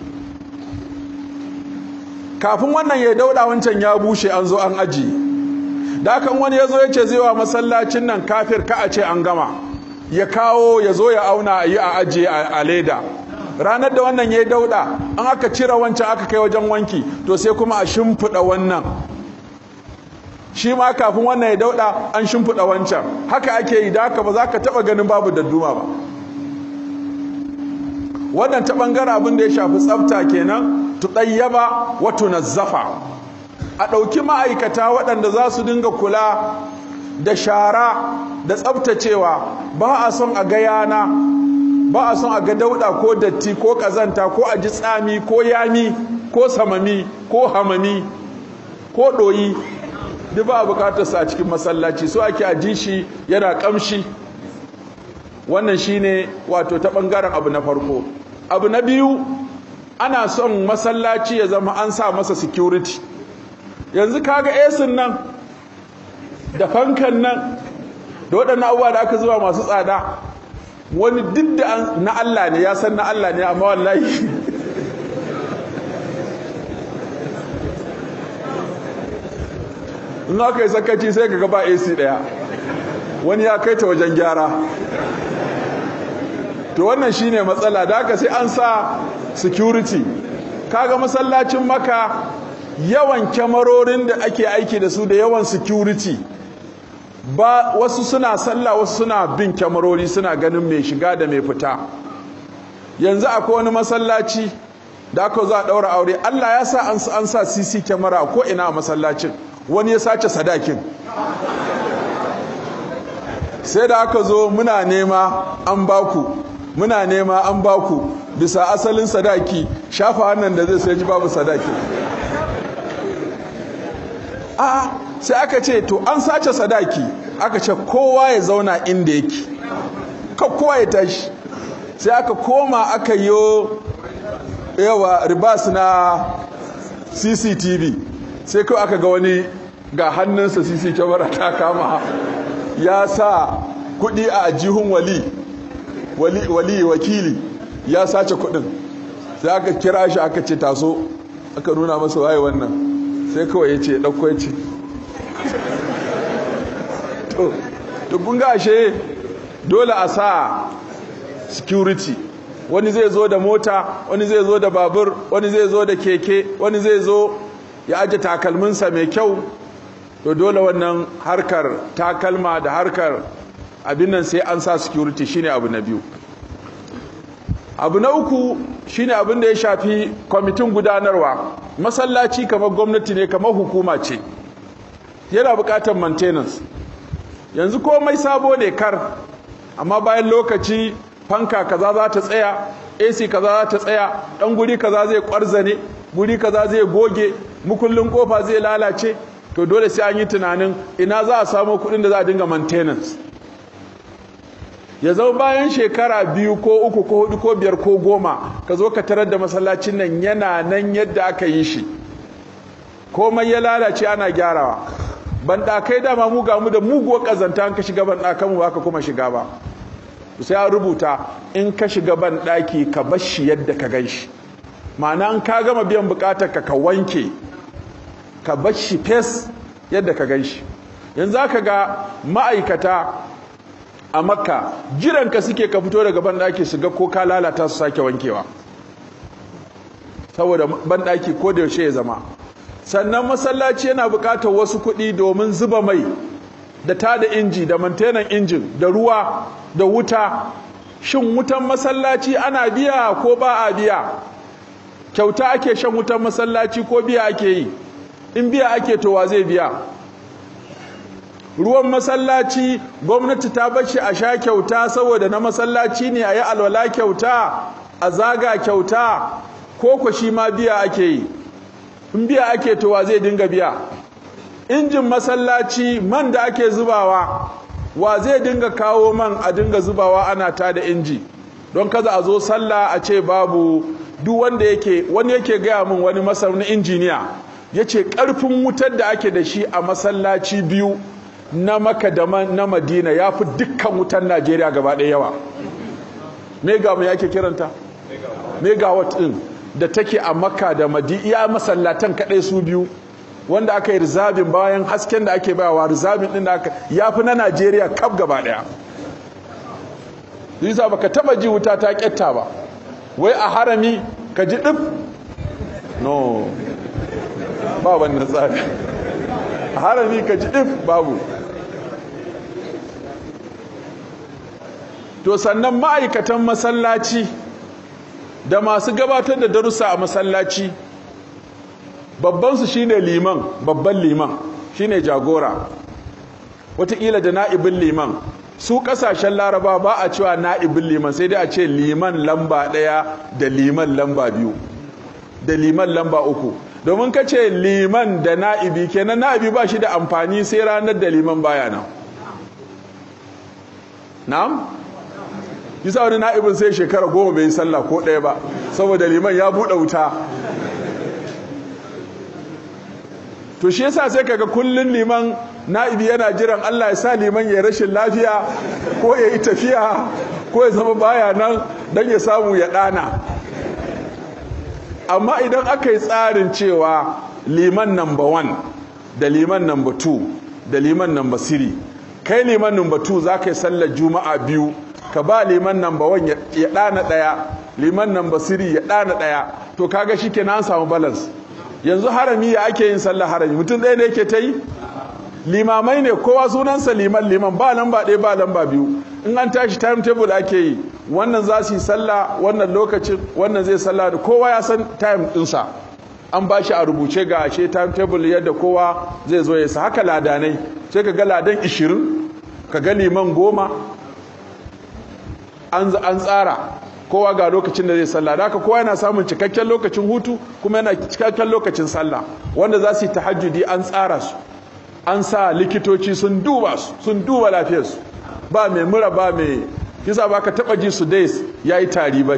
kafin wannan ya dauɗa wancan ya bushe an zo an aji da kan wani ya zo ya ce zai wa masallacin nan kafir ka a ce an gama ya kawo ya zo ya auna a yi a ajiye a leda ranar da wannan ya yi dauɗa an aka cire wancan aka kai wajen wanki to sai kuma a shimfiɗa wannan shi ma kafin wannan ya dauɗa an shimfiɗa wancan haka ake yi da haka ba za ka taɓa ganin babu dadduma ba wannan ta ɓangaren abin da ya shafi tsafta kenan tuɗayyaba wa tunazzafa a ɗauki ma'aikata waɗanda za su dinga kula da shara da tsaftacewa ba a son a ga yana ba a son a ga dauɗa ko datti ko ƙazanta ko a ji tsami ko yami ko samami ko hamami ko ɗoyi duk ba a bukatar sa a cikin masallaci so ake a ji shi yana ƙamshi wannan shine wato ta ɓangaren abu na farko abu na biyu ana son masallaci ya zama an sa masa security yanzu kaga esin nan da fankan nan da waɗannan abubuwa da aka zuwa masu tsada wani duk da na Allah ne ya san na Allah ne amma wallahi in aka yi sakaci sai ka gaba AC daya wani ya kai ta wajen gyara to wannan shine matsala da haka sai an sa security kaga masallacin maka yawan kyamarorin da ake aiki da su da yawan security ba wasu suna sallah wasu suna bin kyamarori suna ganin mai shiga da mai fita yanzu akwai wani masallaci da aka za a daura aure Allah ya sa an sa CC kyamara ko ina a masallacin wani ya sace sadakin sai da aka zo muna nema an baku muna nema an baku bisa asalin sadaki shafa hannun da zai sai ji babu sadaki a sai aka ce to an sace sadaki aka ce kowa ya zauna inda yake kowa ya tashi sai aka koma aka yi yawa ribas na cctv sai kawai aka ga wani ga hannunsa cc kyamara ta kama ya sa kudi a ajihun wali wali, wali wakili ya sace kudin sai aka kira shi aka ce taso aka nuna masa waye wannan sai kawai ya ce ɗauko ya ce to kun ga ashe dole a sa security wani zai zo da mota wani zai zo da babur wani zai zo da keke wani zai zo ya aje takalminsa mai kyau to dole wannan harkar takalma da harkar abin nan sai an sa security shine abu na biyu abu na uku shine abin da ya shafi kwamitin gudanarwa masallaci kamar gwamnati ne kamar hukuma ce yana bukatar maintenance yanzu komai sabo ne kar amma bayan lokaci fanka kaza za ta tsaya AC kaza za ta tsaya dan guri kaza zai kwarzane guri kaza zai goge mukullin kofa zai lalace to dole sai an yi tunanin ina za a samu kuɗin da za a dinga maintenance ya zama bayan shekara biyu ko uku ko hudu ko biyar ko goma ka zo ka tarar da masallacin nan yana nan yadda aka yi shi komai ya lalace ana gyarawa banɗakai dama mu ga mu da muguwar ƙazanta an ka shiga banɗakan mu baka kuma shiga ba sai an rubuta in ka shiga banɗaki ka bar shi yadda ka gan shi ma'ana an ka gama biyan buƙatar ka ka wanke ka bar shi fes yadda ka gan shi yanzu aka ga ma'aikata a makka jiranka suke ka fito daga banɗaki su ga ko ka lalata su sake wankewa saboda banɗaki ko da yaushe ya zama sannan masallaci yana buƙatar wasu kuɗi domin zuba mai da tada inji da mantenan injin da ruwa da wuta shin wutan masallaci ana biya ko ba a biya kyauta ake shan wutan masallaci ko biya ake yi in biya ake to wa zai biya ruwan masallaci gwamnati ta bashi a sha kyauta saboda na masallaci ne a yi alwala kyauta a zaga kyauta ko ko shi ma biya ake yi in biya ake to wa zai dinga biya injin masallaci man da ake zubawa wa zai dinga kawo man a dinga zubawa ana ta da inji don kaza a zo sallah a ce babu duk wanda yake wani yake gaya min wani masaunin injiniya ya ce ƙarfin wutar da ake da shi a masallaci biyu na maka da na madina ya fi dukkan wutar najeriya gaba ɗaya yawa mega mai ake kiranta megawatt ɗin da take a maka da madina iya masallatan kaɗai su biyu wanda aka yi rizabin bayan hasken da ake bayawa rizabin ɗin da aka ya fi na najeriya kaf gaba ɗaya yasa baka taba ji wuta ta ƙyatta ba wai a harami ka ji ɗif no ba wannan tsari a harami ka ji ɗif babu to sannan ma'aikatan masallaci da masu gabatar da darussa a masallaci babbansu shine liman babban liman shine jagora wataƙila da na'ibin liman su ƙasashen laraba ba a cewa na'ibin liman sai dai a ce liman lamba ɗaya da liman lamba biyu da liman lamba uku domin ka ce liman da na'ibi kenan na'ibi ba shi da amfani sai ranar da liman baya nan na'am yasa wani na'ibin sai shekara goma bai yi sallah ko ɗaya ba saboda liman ya buɗe wuta to shi yasa sai kaga kullun liman na'ibi yana jiran Allah ya sa liman ya rashin lafiya ko ya yi tafiya ko ya zama baya nan don ya samu ya ɗana amma idan aka yi tsarin cewa liman number one da liman number two da liman number three kai liman number two za ka yi sallar juma'a biyu ka ba liman number one ya ɗana ɗaya liman number three ya ɗana ɗaya to kaga shi kenan an samu balance yanzu harami ya ake yin sallar harami mutum ɗaya ne yake ta yi limamai ne kowa sunansa liman liman ba lamba ɗaya ba lamba biyu in an tashi timetable ake yi wannan za su yi sallah wannan lokacin wannan zai sallah da kowa ya san time ɗinsa an ba shi a rubuce ga ashe timetable yadda kowa zai zo ya sa haka ladanai sai ka ga ladan 20 ka ga liman goma an tsara kowa ga lokacin da zai sallah da haka kowa yana samun cikakken lokacin hutu kuma yana cikakken lokacin sallah wanda za su yi tahajjudi an tsara su an sa likitoci sun duba su sun duba lafiyarsu ba mai mura ba mai kisa ba ka taba ji su dais ya yi tari ba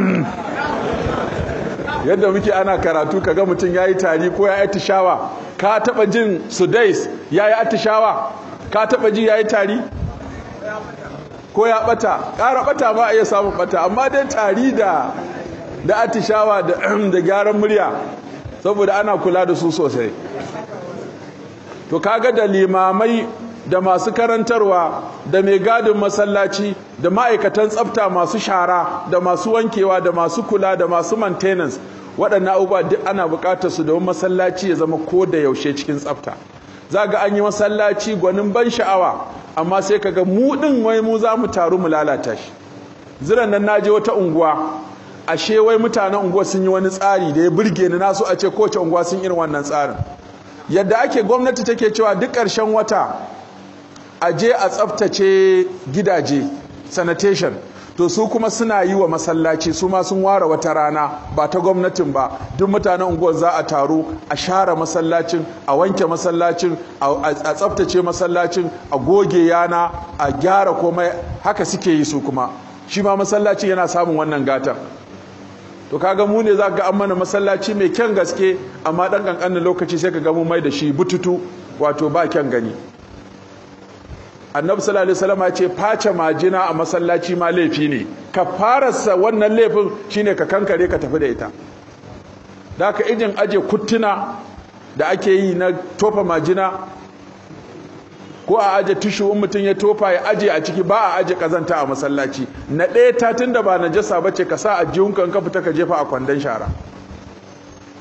yadda muke ana karatu ka ga mutum ya yi tari ko ya yi atishawa ka taba jin su dais ya yi atishawa ka taba ji ya yi tari ko ya bata ƙara bata ba a iya samun bata amma dai tari da da atishawa da gyaran murya saboda ana kula da su sosai to kaga da limamai da masu karantarwa da mai gadin masallaci da ma'aikatan tsafta masu shara da masu wankewa da masu kula da masu maintenance waɗannan abubuwa duk ana buƙatar su domin masallaci ya zama ko da yaushe cikin tsafta za ga an yi masallaci gwanin ban sha'awa amma sai kaga mu ɗin wai mu za mu taru mu lalata shi ziran nan naje wata unguwa ashe wai mutanen unguwa sun yi wani tsari da ya burge ni naso a ce kowace unguwa sun irin wannan tsarin yadda ake gwamnati take cewa duk ƙarshen wata a je a tsaftace gidaje sanitation to su kuma suna yi wa masallaci su ma sun ware wata rana ba ta gwamnatin ba duk mutanen unguwar za a taru a share masallacin a wanke masallacin a tsaftace masallacin a goge yana a gyara komai haka suke yi su kuma shi ma masallacin yana samun wannan gatan to kaga mu ne za ga an mana masallaci mai kyan gaske amma dan kankanin lokaci sai ka ga mu mai da shi bututu wato ba kyan gani annabi sallallahu alaihi wasallam ya ce face majina a masallaci ma laifi ne ka farasa wannan laifin shine ka kankare ka tafi da ita da ka ijin aje kuttuna da ake yi na tofa majina ko a aje tushu in mutum ya tofa ya aje a ciki ba a aje kazanta a masallaci na ɗaya ta tunda ba najasa bace ka sa a jihunka in ka fita ka jefa a kwandon shara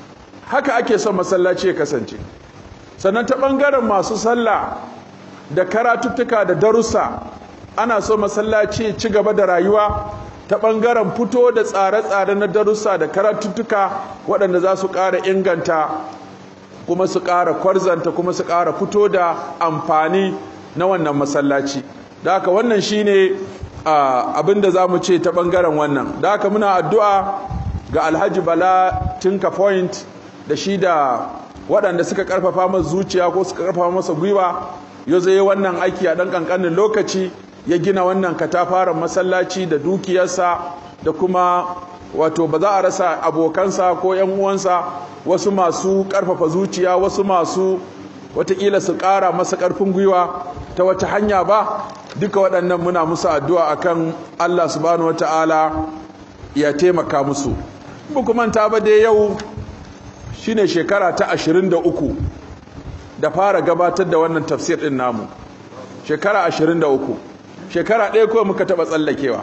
haka ake son masallaci ya kasance sannan ta ɓangaren masu sallah da karatuttuka da darussa ana so masallaci ci gaba da rayuwa ta ɓangaren fito da tsare-tsare na darussa da karatuttuka waɗanda za su ƙara inganta kuma su ƙara kwarzanta kuma su ƙara fito da amfani na wannan masallaci da haka wannan shine abin da za mu ce ta ɓangaren wannan da haka muna addu'a ga alhaji bala tinka point da shi da waɗanda suka ƙarfafa masa zuciya ko suka ƙarfafa masa gwiwa ya zai wannan aiki a ɗan ƙanƙanin lokaci ya gina wannan katafaren masallaci da dukiyarsa da kuma wato ba za a rasa abokansa ko ‘yan uwansa wasu masu ƙarfafa zuciya wasu masu watakila su ƙara masa ƙarfin gwiwa ta wata hanya ba duka waɗannan muna musu addu'a akan Allah subhanahu wata'ala ya taimaka musu manta ba dai yau shine shekara ta 23 da fara gabatar da wannan tafsir ɗin namu shekara 23 shekara ɗaya kawai muka taɓa tsallakewa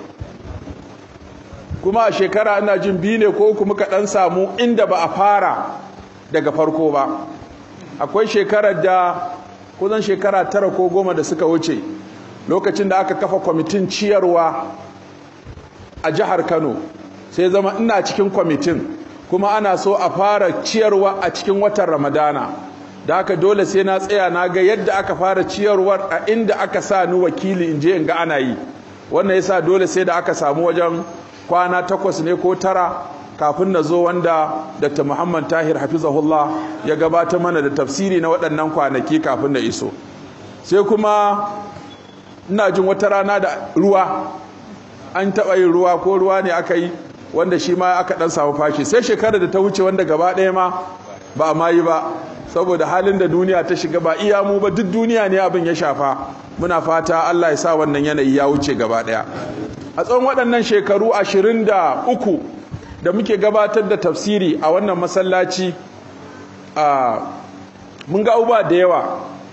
kuma a shekara ina jin biyu ne ko uku muka ɗan samu inda ba a fara daga farko ba akwai shekarar da kusan shekara tara ko goma da suka wuce lokacin da aka kafa kwamitin ciyarwa a jihar kano sai zama ina cikin kwamitin kuma ana so a fara ciyarwa a cikin watan ramadana da aka dole sai na tsaya na ga yadda aka fara ciyarwar a inda aka sa ni wakili in je in ga ana yi wannan yasa dole sai da aka samu wajen kwana takwas ne ko tara kafin na zo wanda Dr. Muhammad Tahir Hafizahullah ya gabata mana da tafsiri na waɗannan kwanaki kafin na iso sai kuma ina jin wata rana da ruwa an taɓa yin ruwa ko ruwa ne aka yi wanda shi ma aka ɗan samu fashi sai shekarar da ta wuce wanda gaba ɗaya ma ba a ma yi ba saboda halin da duniya ta shiga ba iya mu ba duk duniya ne abin ya shafa muna fata Allah ya sa wannan yanayi ya wuce gaba ɗaya a tsawon waɗannan shekaru ashirin da uku da muke gabatar da tafsiri a wannan masallaci a mun ga uba da yawa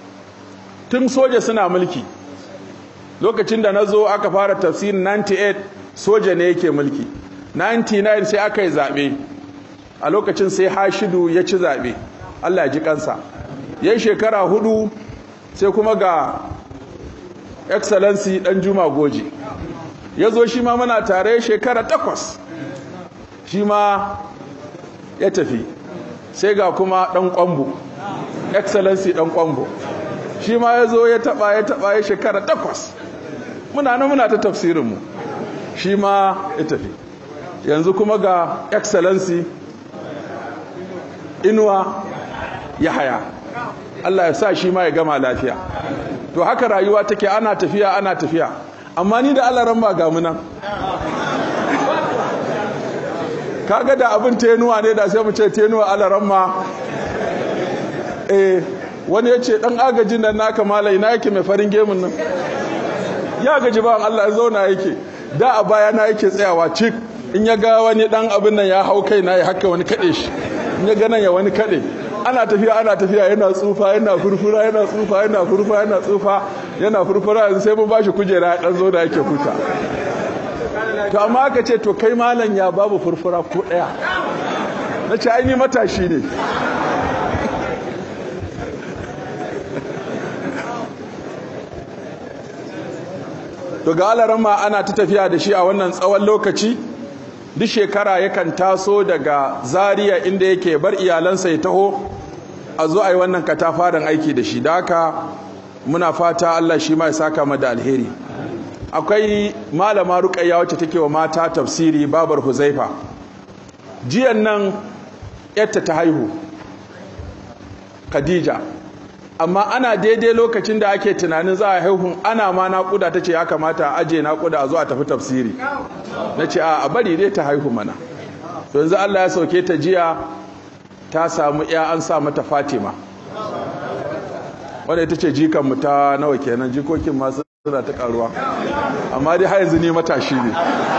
tun soja suna mulki lokacin da na zo aka fara tafsirin 98 soja ne yake mulki 99 sai aka yi zaɓe a lokacin sai hashidu ya ci zaɓe allah ya ji kansa yan shekara hudu sai kuma ga excellency ɗan juma goji ya zo shi ma muna tare shekara takwas shi ma ya tafi sai ga kuma ɗan ƙwambo excellency ɗan ƙwambo shi ma ya zo ya taɓa ya taɓa ya shekara takwas muna nan muna ta tafsirinmu shi ma ya tafi yanzu kuma ga excellency inuwa ya haya Allah ya sa shi ma ya gama lafiya to haka rayuwa take ana tafiya ana tafiya amma ni da Allah ran ba ga munan kaga da abin tenuwa ne da sai mu ce tenuwa Allah ran ma eh wani yace dan agajin nan naka malai ina yake mai farin gemun nan ya gaji ba Allah ya zauna yake da a baya na yake tsayawa cik in ya ga wani dan abin nan ya hau kai na ya haka wani kade shi in ya ga nan ya wani kade ana tafiya ana tafiya yana tsufa yana furfura yana tsufa yana furfura yana tsufa yana furfura yanzu sai mun bashi kujera ya dan zo da yake huta to amma aka ce to kai malam ya babu furfura ko daya na ce ai ni matashi ne to ga alarama ana ta tafiya da shi a wannan tsawon lokaci duk shekara yakan taso daga zaria inda yake bar iyalansa ya taho a zo a yi wannan katafaren aiki da shi da haka muna fata Allah shi ma ya saka mu da alheri akwai malama ruqayya wacce take wa mata tafsiri babar huzaifa jiyan nan yatta ta haihu khadija amma ana daidai lokacin da ake tunanin za a haihun ana ma naƙuda ta ce ya kamata a aje naƙuda a zo a tafi tafsiri na ce a bari dai ta haihu mana yanzu Allah ya sauke ta jiya ta samu ya an sa mata fatima wadda ita ce jikanmu ta nawa kenan jikokin masu suna ta karuwa amma dai har yanzu ni matashi ne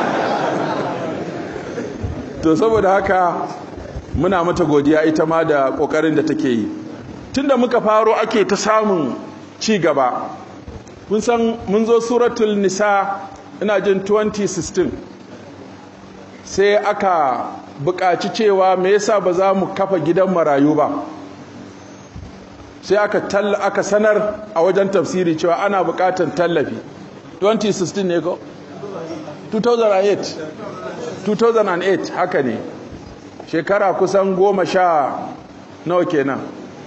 to saboda haka muna mata godiya ita ma da ƙoƙarin da take yi tunda muka faro ake ta samun ci gaba kun san mun zo suratul nisa ina jin 2016 sai aka buƙaci cewa me yasa ba za mu kafa gidan marayu ba sai aka aka sanar a wajen tafsiri cewa ana buƙatar tallafi 2016 ne ko 2008 2008 haka ne shekara kusan goma sha nawa kenan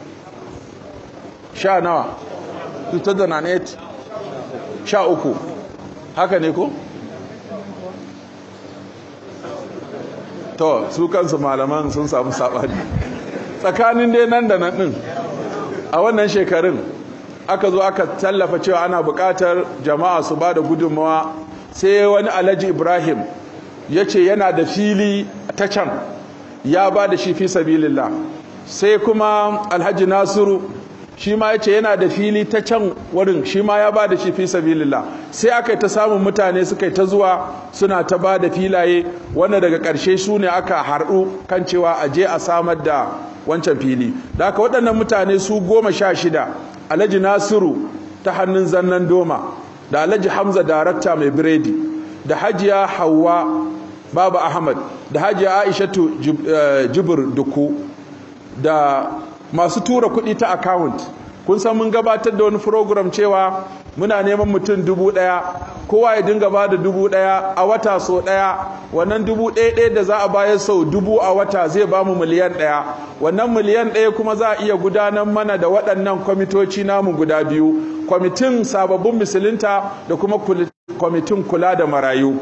sha nawa 2008 sha uku haka ne ko to su kansu malaman sun samu saɓani tsakanin dai nan da nan ɗin a wannan shekarun aka zo aka tallafa cewa ana buƙatar jama'a su ba da gudunmawa sai wani alhaji ibrahim ya ce yana da fili ta can ya ba da shi fi sabilillah sai kuma alhaji nasiru shi ma ya ce yana da fili ta can wurin shi ma ya ba da shi fi sabilillah sai aka yi ta samun mutane suka yi ta zuwa suna ta ba da filaye wanda daga ƙarshe su ne aka harɗu kan cewa a je a samar da wancan fili da aka waɗannan mutane su goma sha shida alhaji nasiru ta hannun zannan doma da alhaji hamza darakta mai biredi da hajiya hawa baba ahmad da hajiya aishatu jibir duku da masu tura kuɗi ta account kun san mun gabatar da wani program cewa muna neman mutum dubu ɗaya kowa ya dinga ba da dubu ɗaya a wata so ɗaya wannan dubu ɗaya ɗaya da za a bayar sau dubu a wata zai ba mu miliyan ɗaya wannan miliyan ɗaya kuma za a iya gudanar mana da waɗannan kwamitoci namu guda biyu kwamitin sababbin musulunta da kuma kwamitin kula da marayu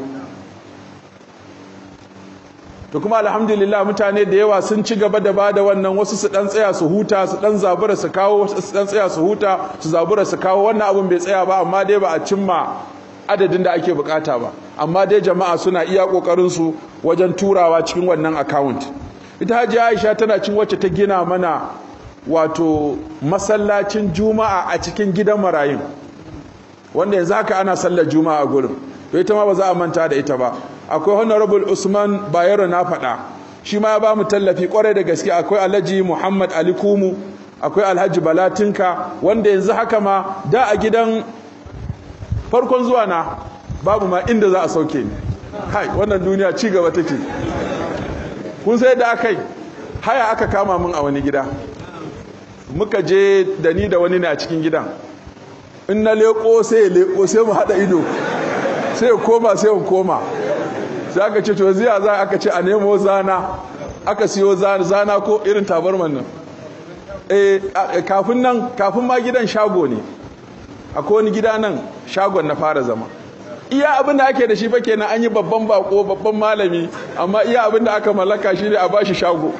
to kuma alhamdulillah mutane da yawa sun ci gaba da bada wannan wasu su dan tsaya su huta su dan zabura su kawo wasu su dan tsaya su huta su zabura su kawo wannan abun bai tsaya ba amma dai ba a cimma adadin da ake bukata ba amma dai jama'a suna iya kokarin su wajen turawa cikin wannan account ita Hajji Aisha tana cin wacce ta gina mana wato masallacin juma'a a cikin gidan marayun wanda yanzu haka ana sallar juma'a a gurin to ita ma ba za a manta da ita ba akwai honorable usman bayero na faɗa shi ma ya ba mu tallafi kwarai da gaske akwai alhaji muhammad ali kumu akwai alhaji balatinka wanda yanzu haka ma da a gidan farkon zuwa na babu ma inda za a sauke ni hai wannan duniya ci gaba take kun sai da aka yi haya aka kama min a wani gida muka je da ni da wani ne a cikin gidan in na leko sai ya leko sai mu haɗa ido sai ya koma sai ya koma sai aka ce to ziya za aka ce a nemo zana aka siyo zana ko irin tabarman nan eh kafin nan kafin ma gidan shago ne akwai wani gida nan shagon na fara zama iya abin da ake da shi fa kenan an yi babban bako babban malami amma iya abin da aka mallaka shi ne a bashi shago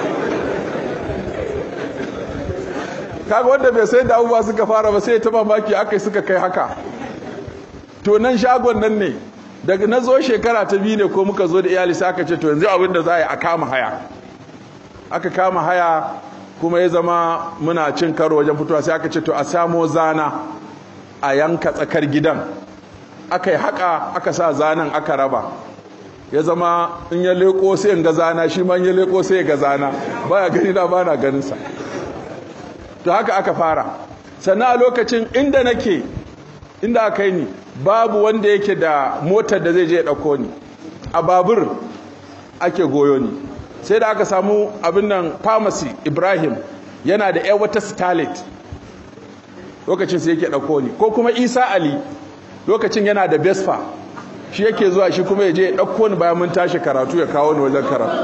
kaga wanda bai sai da abubuwa suka fara ba sai ta mamaki aka suka kai haka to nan shagon nan ne daga na zo shekara ta biyu ne ko muka zo da iyali sai aka ce to yanzu abin da za a yi a kama haya aka kama haya kuma ya zama muna cin karo wajen fitowa sai aka ce to a samo zana a yanka tsakar gidan aka yi haka aka sa zanen aka raba ya zama in ya leko sai in ga zana shi ma in ya leko sai ya ga zana baya gani na ba na ganinsa to haka aka fara sannan a lokacin inda nake inda aka yi ni babu wanda yake da motar da zai je ya ɗauko ni a babur ake goyo ni sai da aka samu abin nan pharmacy ibrahim yana da yan wata starlet lokacin sai yake ɗauko ni ko kuma isa ali lokacin yana da vespa shi yake zuwa shi kuma ya je ya ɗauko ni bayan mun tashi karatu ya kawo ni wajen karatu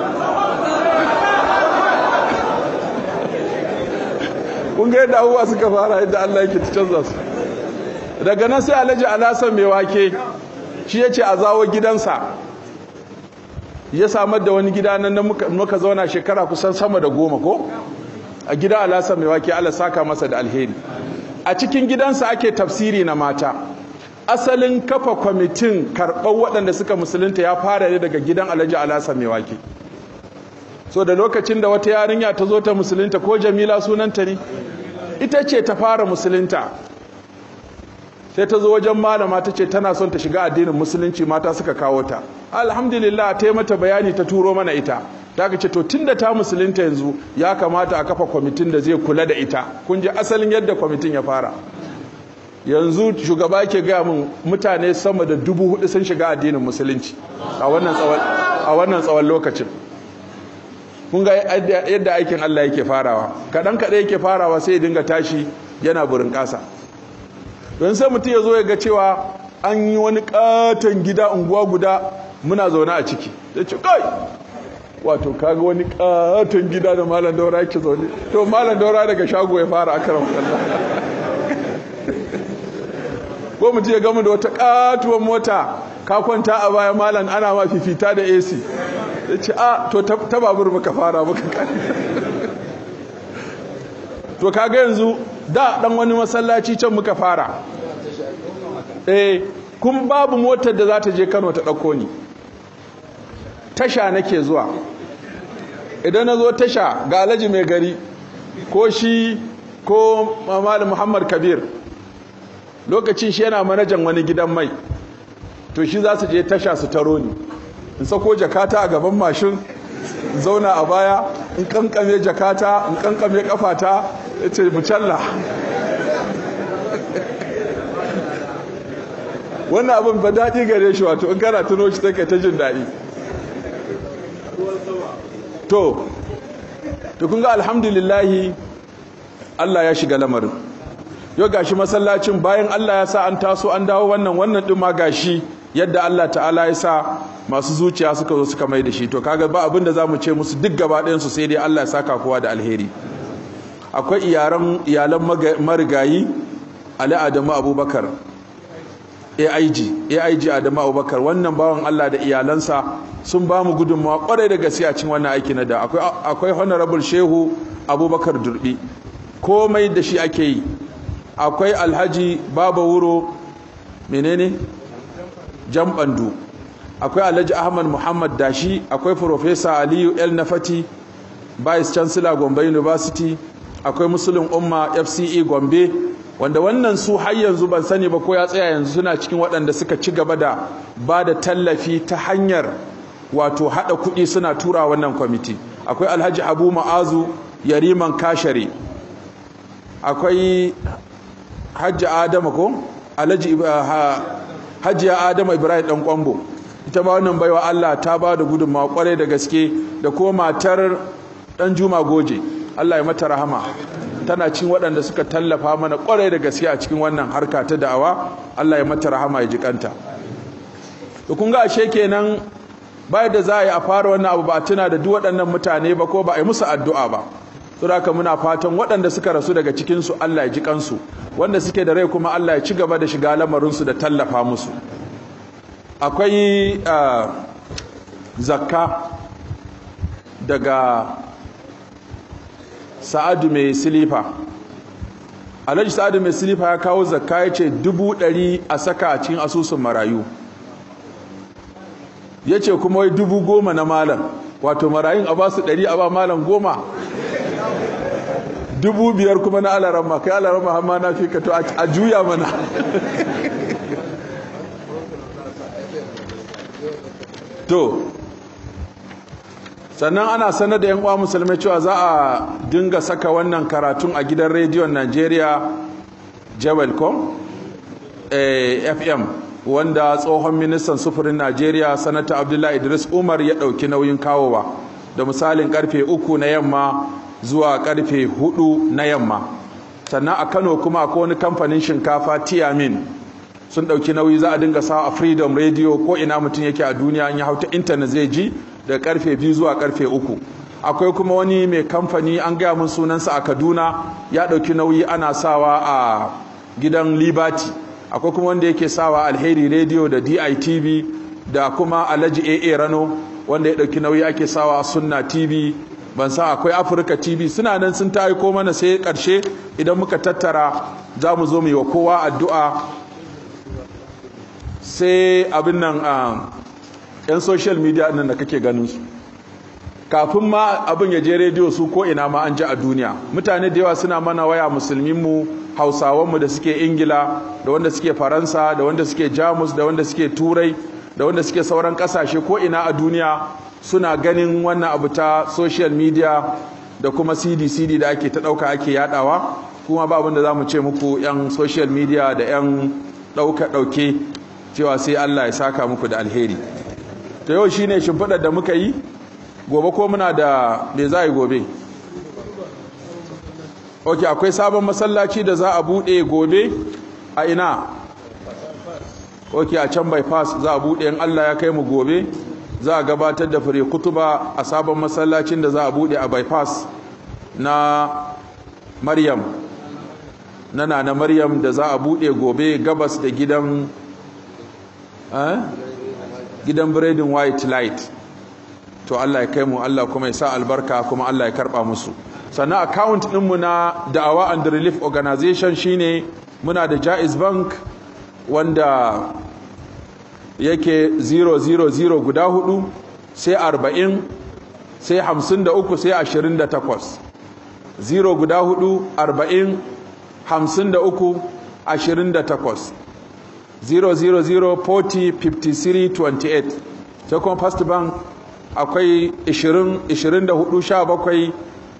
kun ga yadda abubuwa suka fara yadda allah yake ta canza su daga nan sai alhaji alasan mai wake shi ya ce a zawo gidansa ya samar da wani gida nan muka zauna shekara kusan sama da goma ko a gida alasan mai wake ala saka masa da alheri a cikin gidansa ake tafsiri na mata asalin kafa kwamitin karɓar waɗanda suka musulunta ya fara ne daga gidan alhaji alasan mai wake so da lokacin da wata yarinya ta zo ta musulunta ko jamila sunanta ne ita ce ta fara musulunta sai ta zo wajen malama ta ce tana son ta shiga addinin musulunci mata suka kawo ta alhamdulillah ta yi mata bayani ta turo mana ita ta ce to tunda ta musulunta yanzu ya kamata a kafa kwamitin da zai kula da ita kun ji asalin yadda kwamitin ya fara yanzu shugaba ke gaya min mutane sama da dubu hudu sun shiga addinin musulunci a wannan tsawon a wannan tsawon lokacin kun ga yadda aikin Allah yake farawa kaɗan kaɗai yake farawa sai ya dinga tashi yana burin ƙasa don sai mutum ya zo ya ga cewa an yi wani ƙaton gida unguwa guda muna zaune a ciki ya ce kai wato kaga wani ƙaton gida da malam daura yake zaune to malam daura daga shago ya fara akaram kallon ko mutum ya gama da wata ƙatuwar mota ka kwanta a baya malam ana ma fifita da AC ya ce a to ta babur muka fara muka kare to kaga yanzu da dan wani masallaci can muka fara eh kun babu motar da za ta je Kano ta dauko ni tasha nake zuwa idan na zo tasha ga Alhaji mai gari ko shi ko Malam Muhammad Kabir lokacin shi yana manajan wani gidan mai to shi za su je tasha su taro ni in sako jakata a gaban mashin in zauna a baya in kankame jakata in kankame kafata ya ce mucalla wannan abin ba daɗi gare shi wato in kana tuno shi take ta jin daɗi to to kun ga alhamdulillahi Allah ya shiga lamarin yau gashi masallacin bayan Allah ya sa an taso an dawo wannan wannan ɗin ma gashi yadda Allah ta'ala ya sa masu zuciya suka zo suka mai da shi to kaga ba abin da zamu ce musu duk gaba ɗayan su sai dai Allah ya saka kowa da alheri akwai iyaran iyalan marigayi Ali Adamu Abubakar AIG AIG Adamu Abubakar wannan bawan Allah da iyalansa sun ba mu gudunmawa kwarai da gaske a cikin wannan aiki na da akwai akwai honorable Shehu Abubakar Durbi komai da shi ake yi akwai Alhaji Baba Wuro menene jambandu akwai alhaji ahmad muhammad dashi akwai professor aliyu el nafati vice chancellor gombe university akwai musulun umma fce gombe wanda wannan su har yanzu ban sani ba ko ya tsaya yanzu suna cikin waɗanda suka ci gaba da ba da tallafi ta hanyar wato haɗa kuɗi suna tura wannan kwamiti akwai alhaji abu ma'azu yariman kashare akwai hajji adama ko alhaji hajiya adama ibrahim dan kwambo ita ba wannan baiwa Allah ta ba da gudunmawa kwarai da gaske da kuma matar dan juma goje Allah ya mata rahama tana cin waɗanda suka tallafa mana kwarai da gaske a cikin wannan harka ta da'awa Allah ya mata rahama ya ji kanta to kun ga ashe kenan bayan da za a yi a fara wannan abu ba tuna da duk waɗannan mutane ba ko ba a yi musu addu'a ba saboda muna fatan waɗanda suka rasu daga cikinsu Allah ya ji kansu wanda suke da rai kuma Allah ya ci gaba da shiga lamarinsu da tallafa musu akwai zakka daga sa'adu mai silifa alhaji sa'adu mai silifa ya kawo zakka ya ce dubu ɗari a saka a cikin asusun marayu ya ce kuma wai dubu goma na malam wato marayun a basu ɗari a ba malam goma dubu biyar kuma na alarama kai alarama hamma na fi ka to a juya mana to sannan ana sanar da yan uwa musulmai cewa za a dinga saka wannan karatun a gidan rediyon Najeriya Jawelcom FM wanda tsohon ministan sufurin Najeriya sanata Abdullahi Idris Umar ya ɗauki nauyin kawowa da misalin karfe uku na yamma zuwa karfe hudu na yamma sannan a Kano kuma akwai wani kamfanin shinkafa Tiamin sun ɗauki nauyi za a dinga sa a Freedom Radio ko ina mutum yake a duniya in ya hauta intanet zai ji da karfe biyu zuwa karfe uku akwai kuma wani mai kamfani an gaya mun sunansa a Kaduna ya ɗauki nauyi ana sawa a gidan Liberty akwai kuma wanda yake sawa Alheri Radio da DITV da kuma Alhaji AA Rano wanda ya ɗauki nauyi ake sawa a Sunna TV ban sa akwai Africa TV suna nan sun ta aiko mana sai ƙarshe idan muka tattara za mu zo mu yi wa kowa addu'a sai abin nan yan social media nan da kake ganin su kafin ma abin ya je rediyo su ko ina ma an ji a duniya mutane da yawa suna mana waya musulminmu hausawanmu da suke ingila da wanda suke faransa da wanda suke jamus da wanda suke turai da wanda suke sauran kasashe ko ina a duniya suna ganin wannan abu ta social media da kuma cd cd da ake ta dauka ake yadawa kuma ba abin da za mu ce muku yan social media da yan dauka dauke cewa sai allah ya saka muku da alheri to yau shine shimfiɗar da muka yi gobe ko muna da me za a yi gobe ok akwai sabon masallaci da za a buɗe gobe a ina ok a can bypass za a buɗe in allah ya kai mu gobe za a gabatar da fure kutuba a sabon masallacin da za a buɗe a bypass na maryam na na maryam da za a buɗe gobe gabas da gidan gidan biredin white light to Allah ya kai mu Allah kuma ya sa albarka kuma Allah ya karba musu sannan account ɗinmu na da'awa and relief organization shine muna da jaiz bank wanda yake 000 guda hudu sai 40 sai 53 sai 28 0 guda hudu 40 53 28 000 40 53 28 sai kuma first bank akwai 20 24 17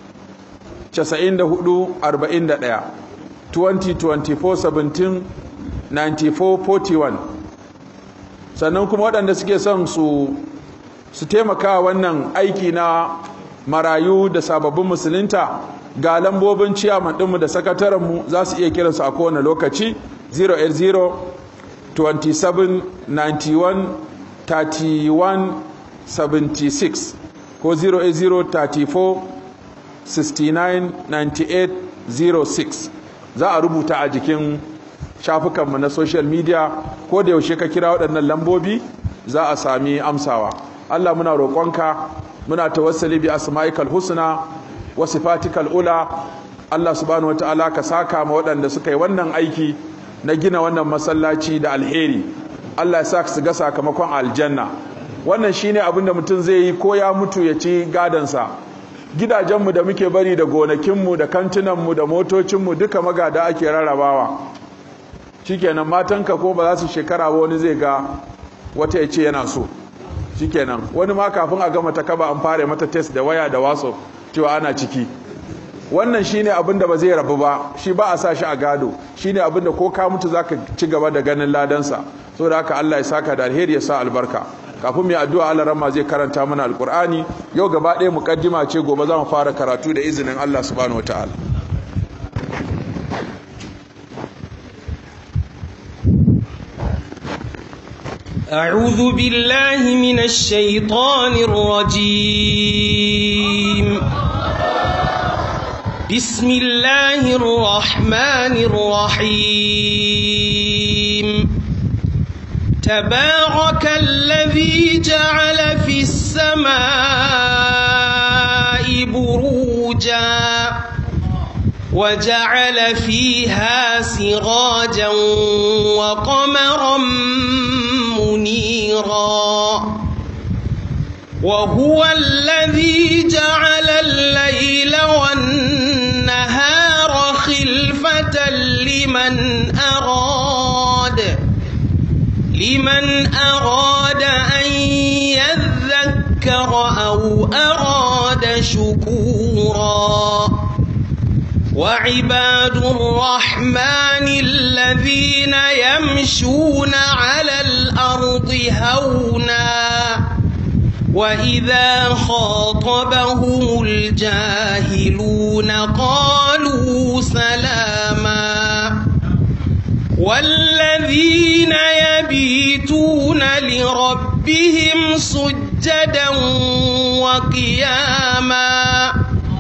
94 41 20 24 17 94 41 sannan kuma waɗanda suke son su su taimaka wannan aiki na marayu da sababbin musulunta ga lambobin ciyaman ɗinmu da sakatarenmu za su iya kiransu a kowane lokaci 080 27 91 31 76 ko 080 34 69 98 06 za a rubuta a jikin shafukanmu na social media ko da yaushe ka kira waɗannan lambobi za a sami amsawa Allah muna roƙonka muna tawassali bi asma'ikal husna wa sifatikal ula Allah subhanahu wataala ka saka ma waɗanda suka yi wannan aiki na gina wannan masallaci da alheri Allah ya sa su ga sakamakon aljanna wannan shine abin da mutum zai yi ko ya mutu ya ci gadansa gidajenmu da muke bari da gonakinmu da kantinanmu da motocinmu duka magada ake rarrabawa shikenan matanka ko ba za su shekara ba wani zai ga wata ya ce yana so shikenan wani ma kafin a gama ta kaba an fara mata test da waya da waso cewa ana ciki wannan shine abin da ba zai rabu ba shi ba a sa shi a gado shine abin da ko ka mutu zaka ci gaba da ganin ladansa saboda haka Allah ya saka da alheri ya sa albarka kafin mai addu'a Allah ramma zai karanta mana alqur'ani yau gaba ɗaya mukaddima ce gobe za mu fara karatu da izinin Allah subhanahu wataala أعوذ بالله من الشيطان الرجيم بسم الله الرحمن الرحيم تبارك الذي جعل في السماء بروجا وجعل فيها سراجا وقمرا منيرا وهو الذي جعل الليل والنهار خلفة لمن أراد لمن أراد أن يذكر أو أراد شكورا وعباد الرحمن الذين يمشون على الأرض هونا وإذا خاطبهم الجاهلون قالوا سلاما والذين يبيتون لربهم سجدا وقياما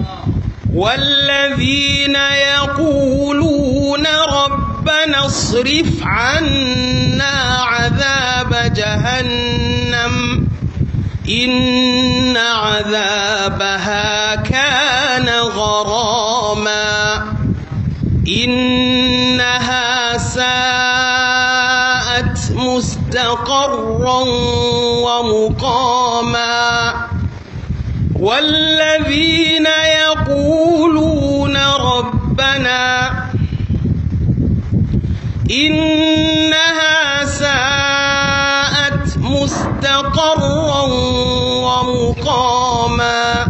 والذين يقولون ربنا اصرف عنا عذاب جهنم إن عذابها كان غراما إنها ساءت مستقرا ومقاما والذين يقولون ربنا إنها ساءت مستقرا ومقاما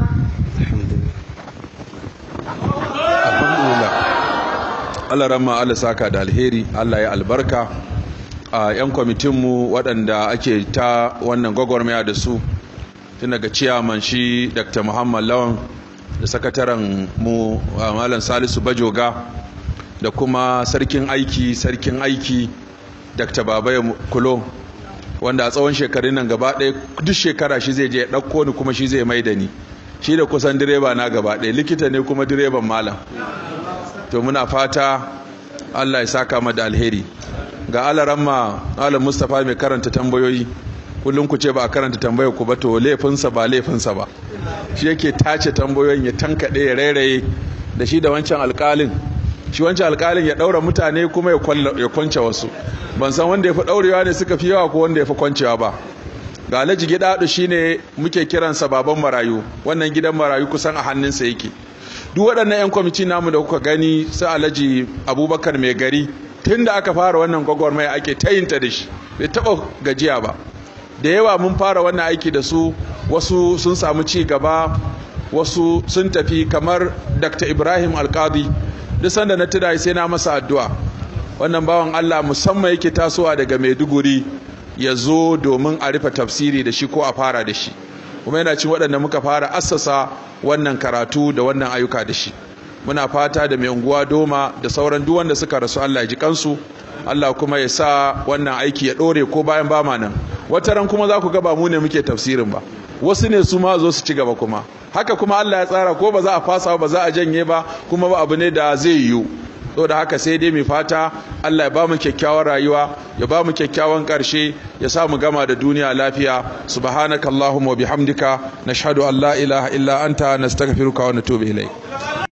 alhamdulillah Allah ramma Allah saka da alheri Allah ya albarka a 'yan kwamitinmu waɗanda ake ta wannan gwagwarmaya da su tun daga ciyaman shi dr muhammad lawan da sakataren mu malam salisu bajoga da kuma sarkin aiki sarkin aiki dr babaye kulo wanda a tsawon shekarun nan gaba ɗaya duk shekara shi zai je ya ɗauko ni kuma shi zai mai da ni shi da kusan direba na gaba ɗaya likita ne kuma direban malam to muna fata allah ya saka mu da alheri ga alaramma alam mustapha mai karanta tambayoyi kullum ku ce ba a karanta tambayar ku ba to laifinsa ba laifinsa ba shi yake tace tambayoyin ya tankaɗe ya rairaye da shi da wancan alƙalin shi wancan alƙalin ya ɗaura mutane kuma ya kwance wasu ban san wanda ya fi ɗaurewa ne suka fi yawa ko wanda ya fi kwancewa ba ga alhaji gidaɗu shine muke kiransa baban marayu wannan gidan marayu kusan a hannunsa yake duk waɗannan 'yan kwamiti namu da kuka gani su alhaji abubakar mai gari tun da aka fara wannan gwagwarmaya ake tayinta da shi bai taɓa gajiya ba da yawa mun fara wannan aiki da su wasu sun samu ci gaba wasu sun tafi kamar dr ibrahim alkadi duk sanda na tuna sai na masa addu'a wannan bawan allah musamman yake tasowa daga maiduguri ya zo domin a rufe tafsiri da shi ko a fara da shi kuma yana cin waɗanda muka fara assasa wannan karatu da wannan ayyuka da shi muna fata da mai unguwa doma da sauran duk wanda suka rasu Allah ya ji kansu Allah kuma ya sa wannan aiki ya ɗore ko bayan ba ma nan wata ran kuma za ku ga ba mu ne muke tafsirin ba wasu ne su ma zo su ci gaba kuma haka kuma Allah ya tsara ko ba za a fasa ba za a janye ba kuma ba abu ne da zai yiwu da haka sai dai mai fata Allah ya ba mu kyakkyawar rayuwa ya ba mu kyakkyawan ƙarshe ya sa mu gama da duniya lafiya subhanakallahumma wa bihamdika nashhadu an la ilaha illa anta nastaghfiruka wa natubu ilayk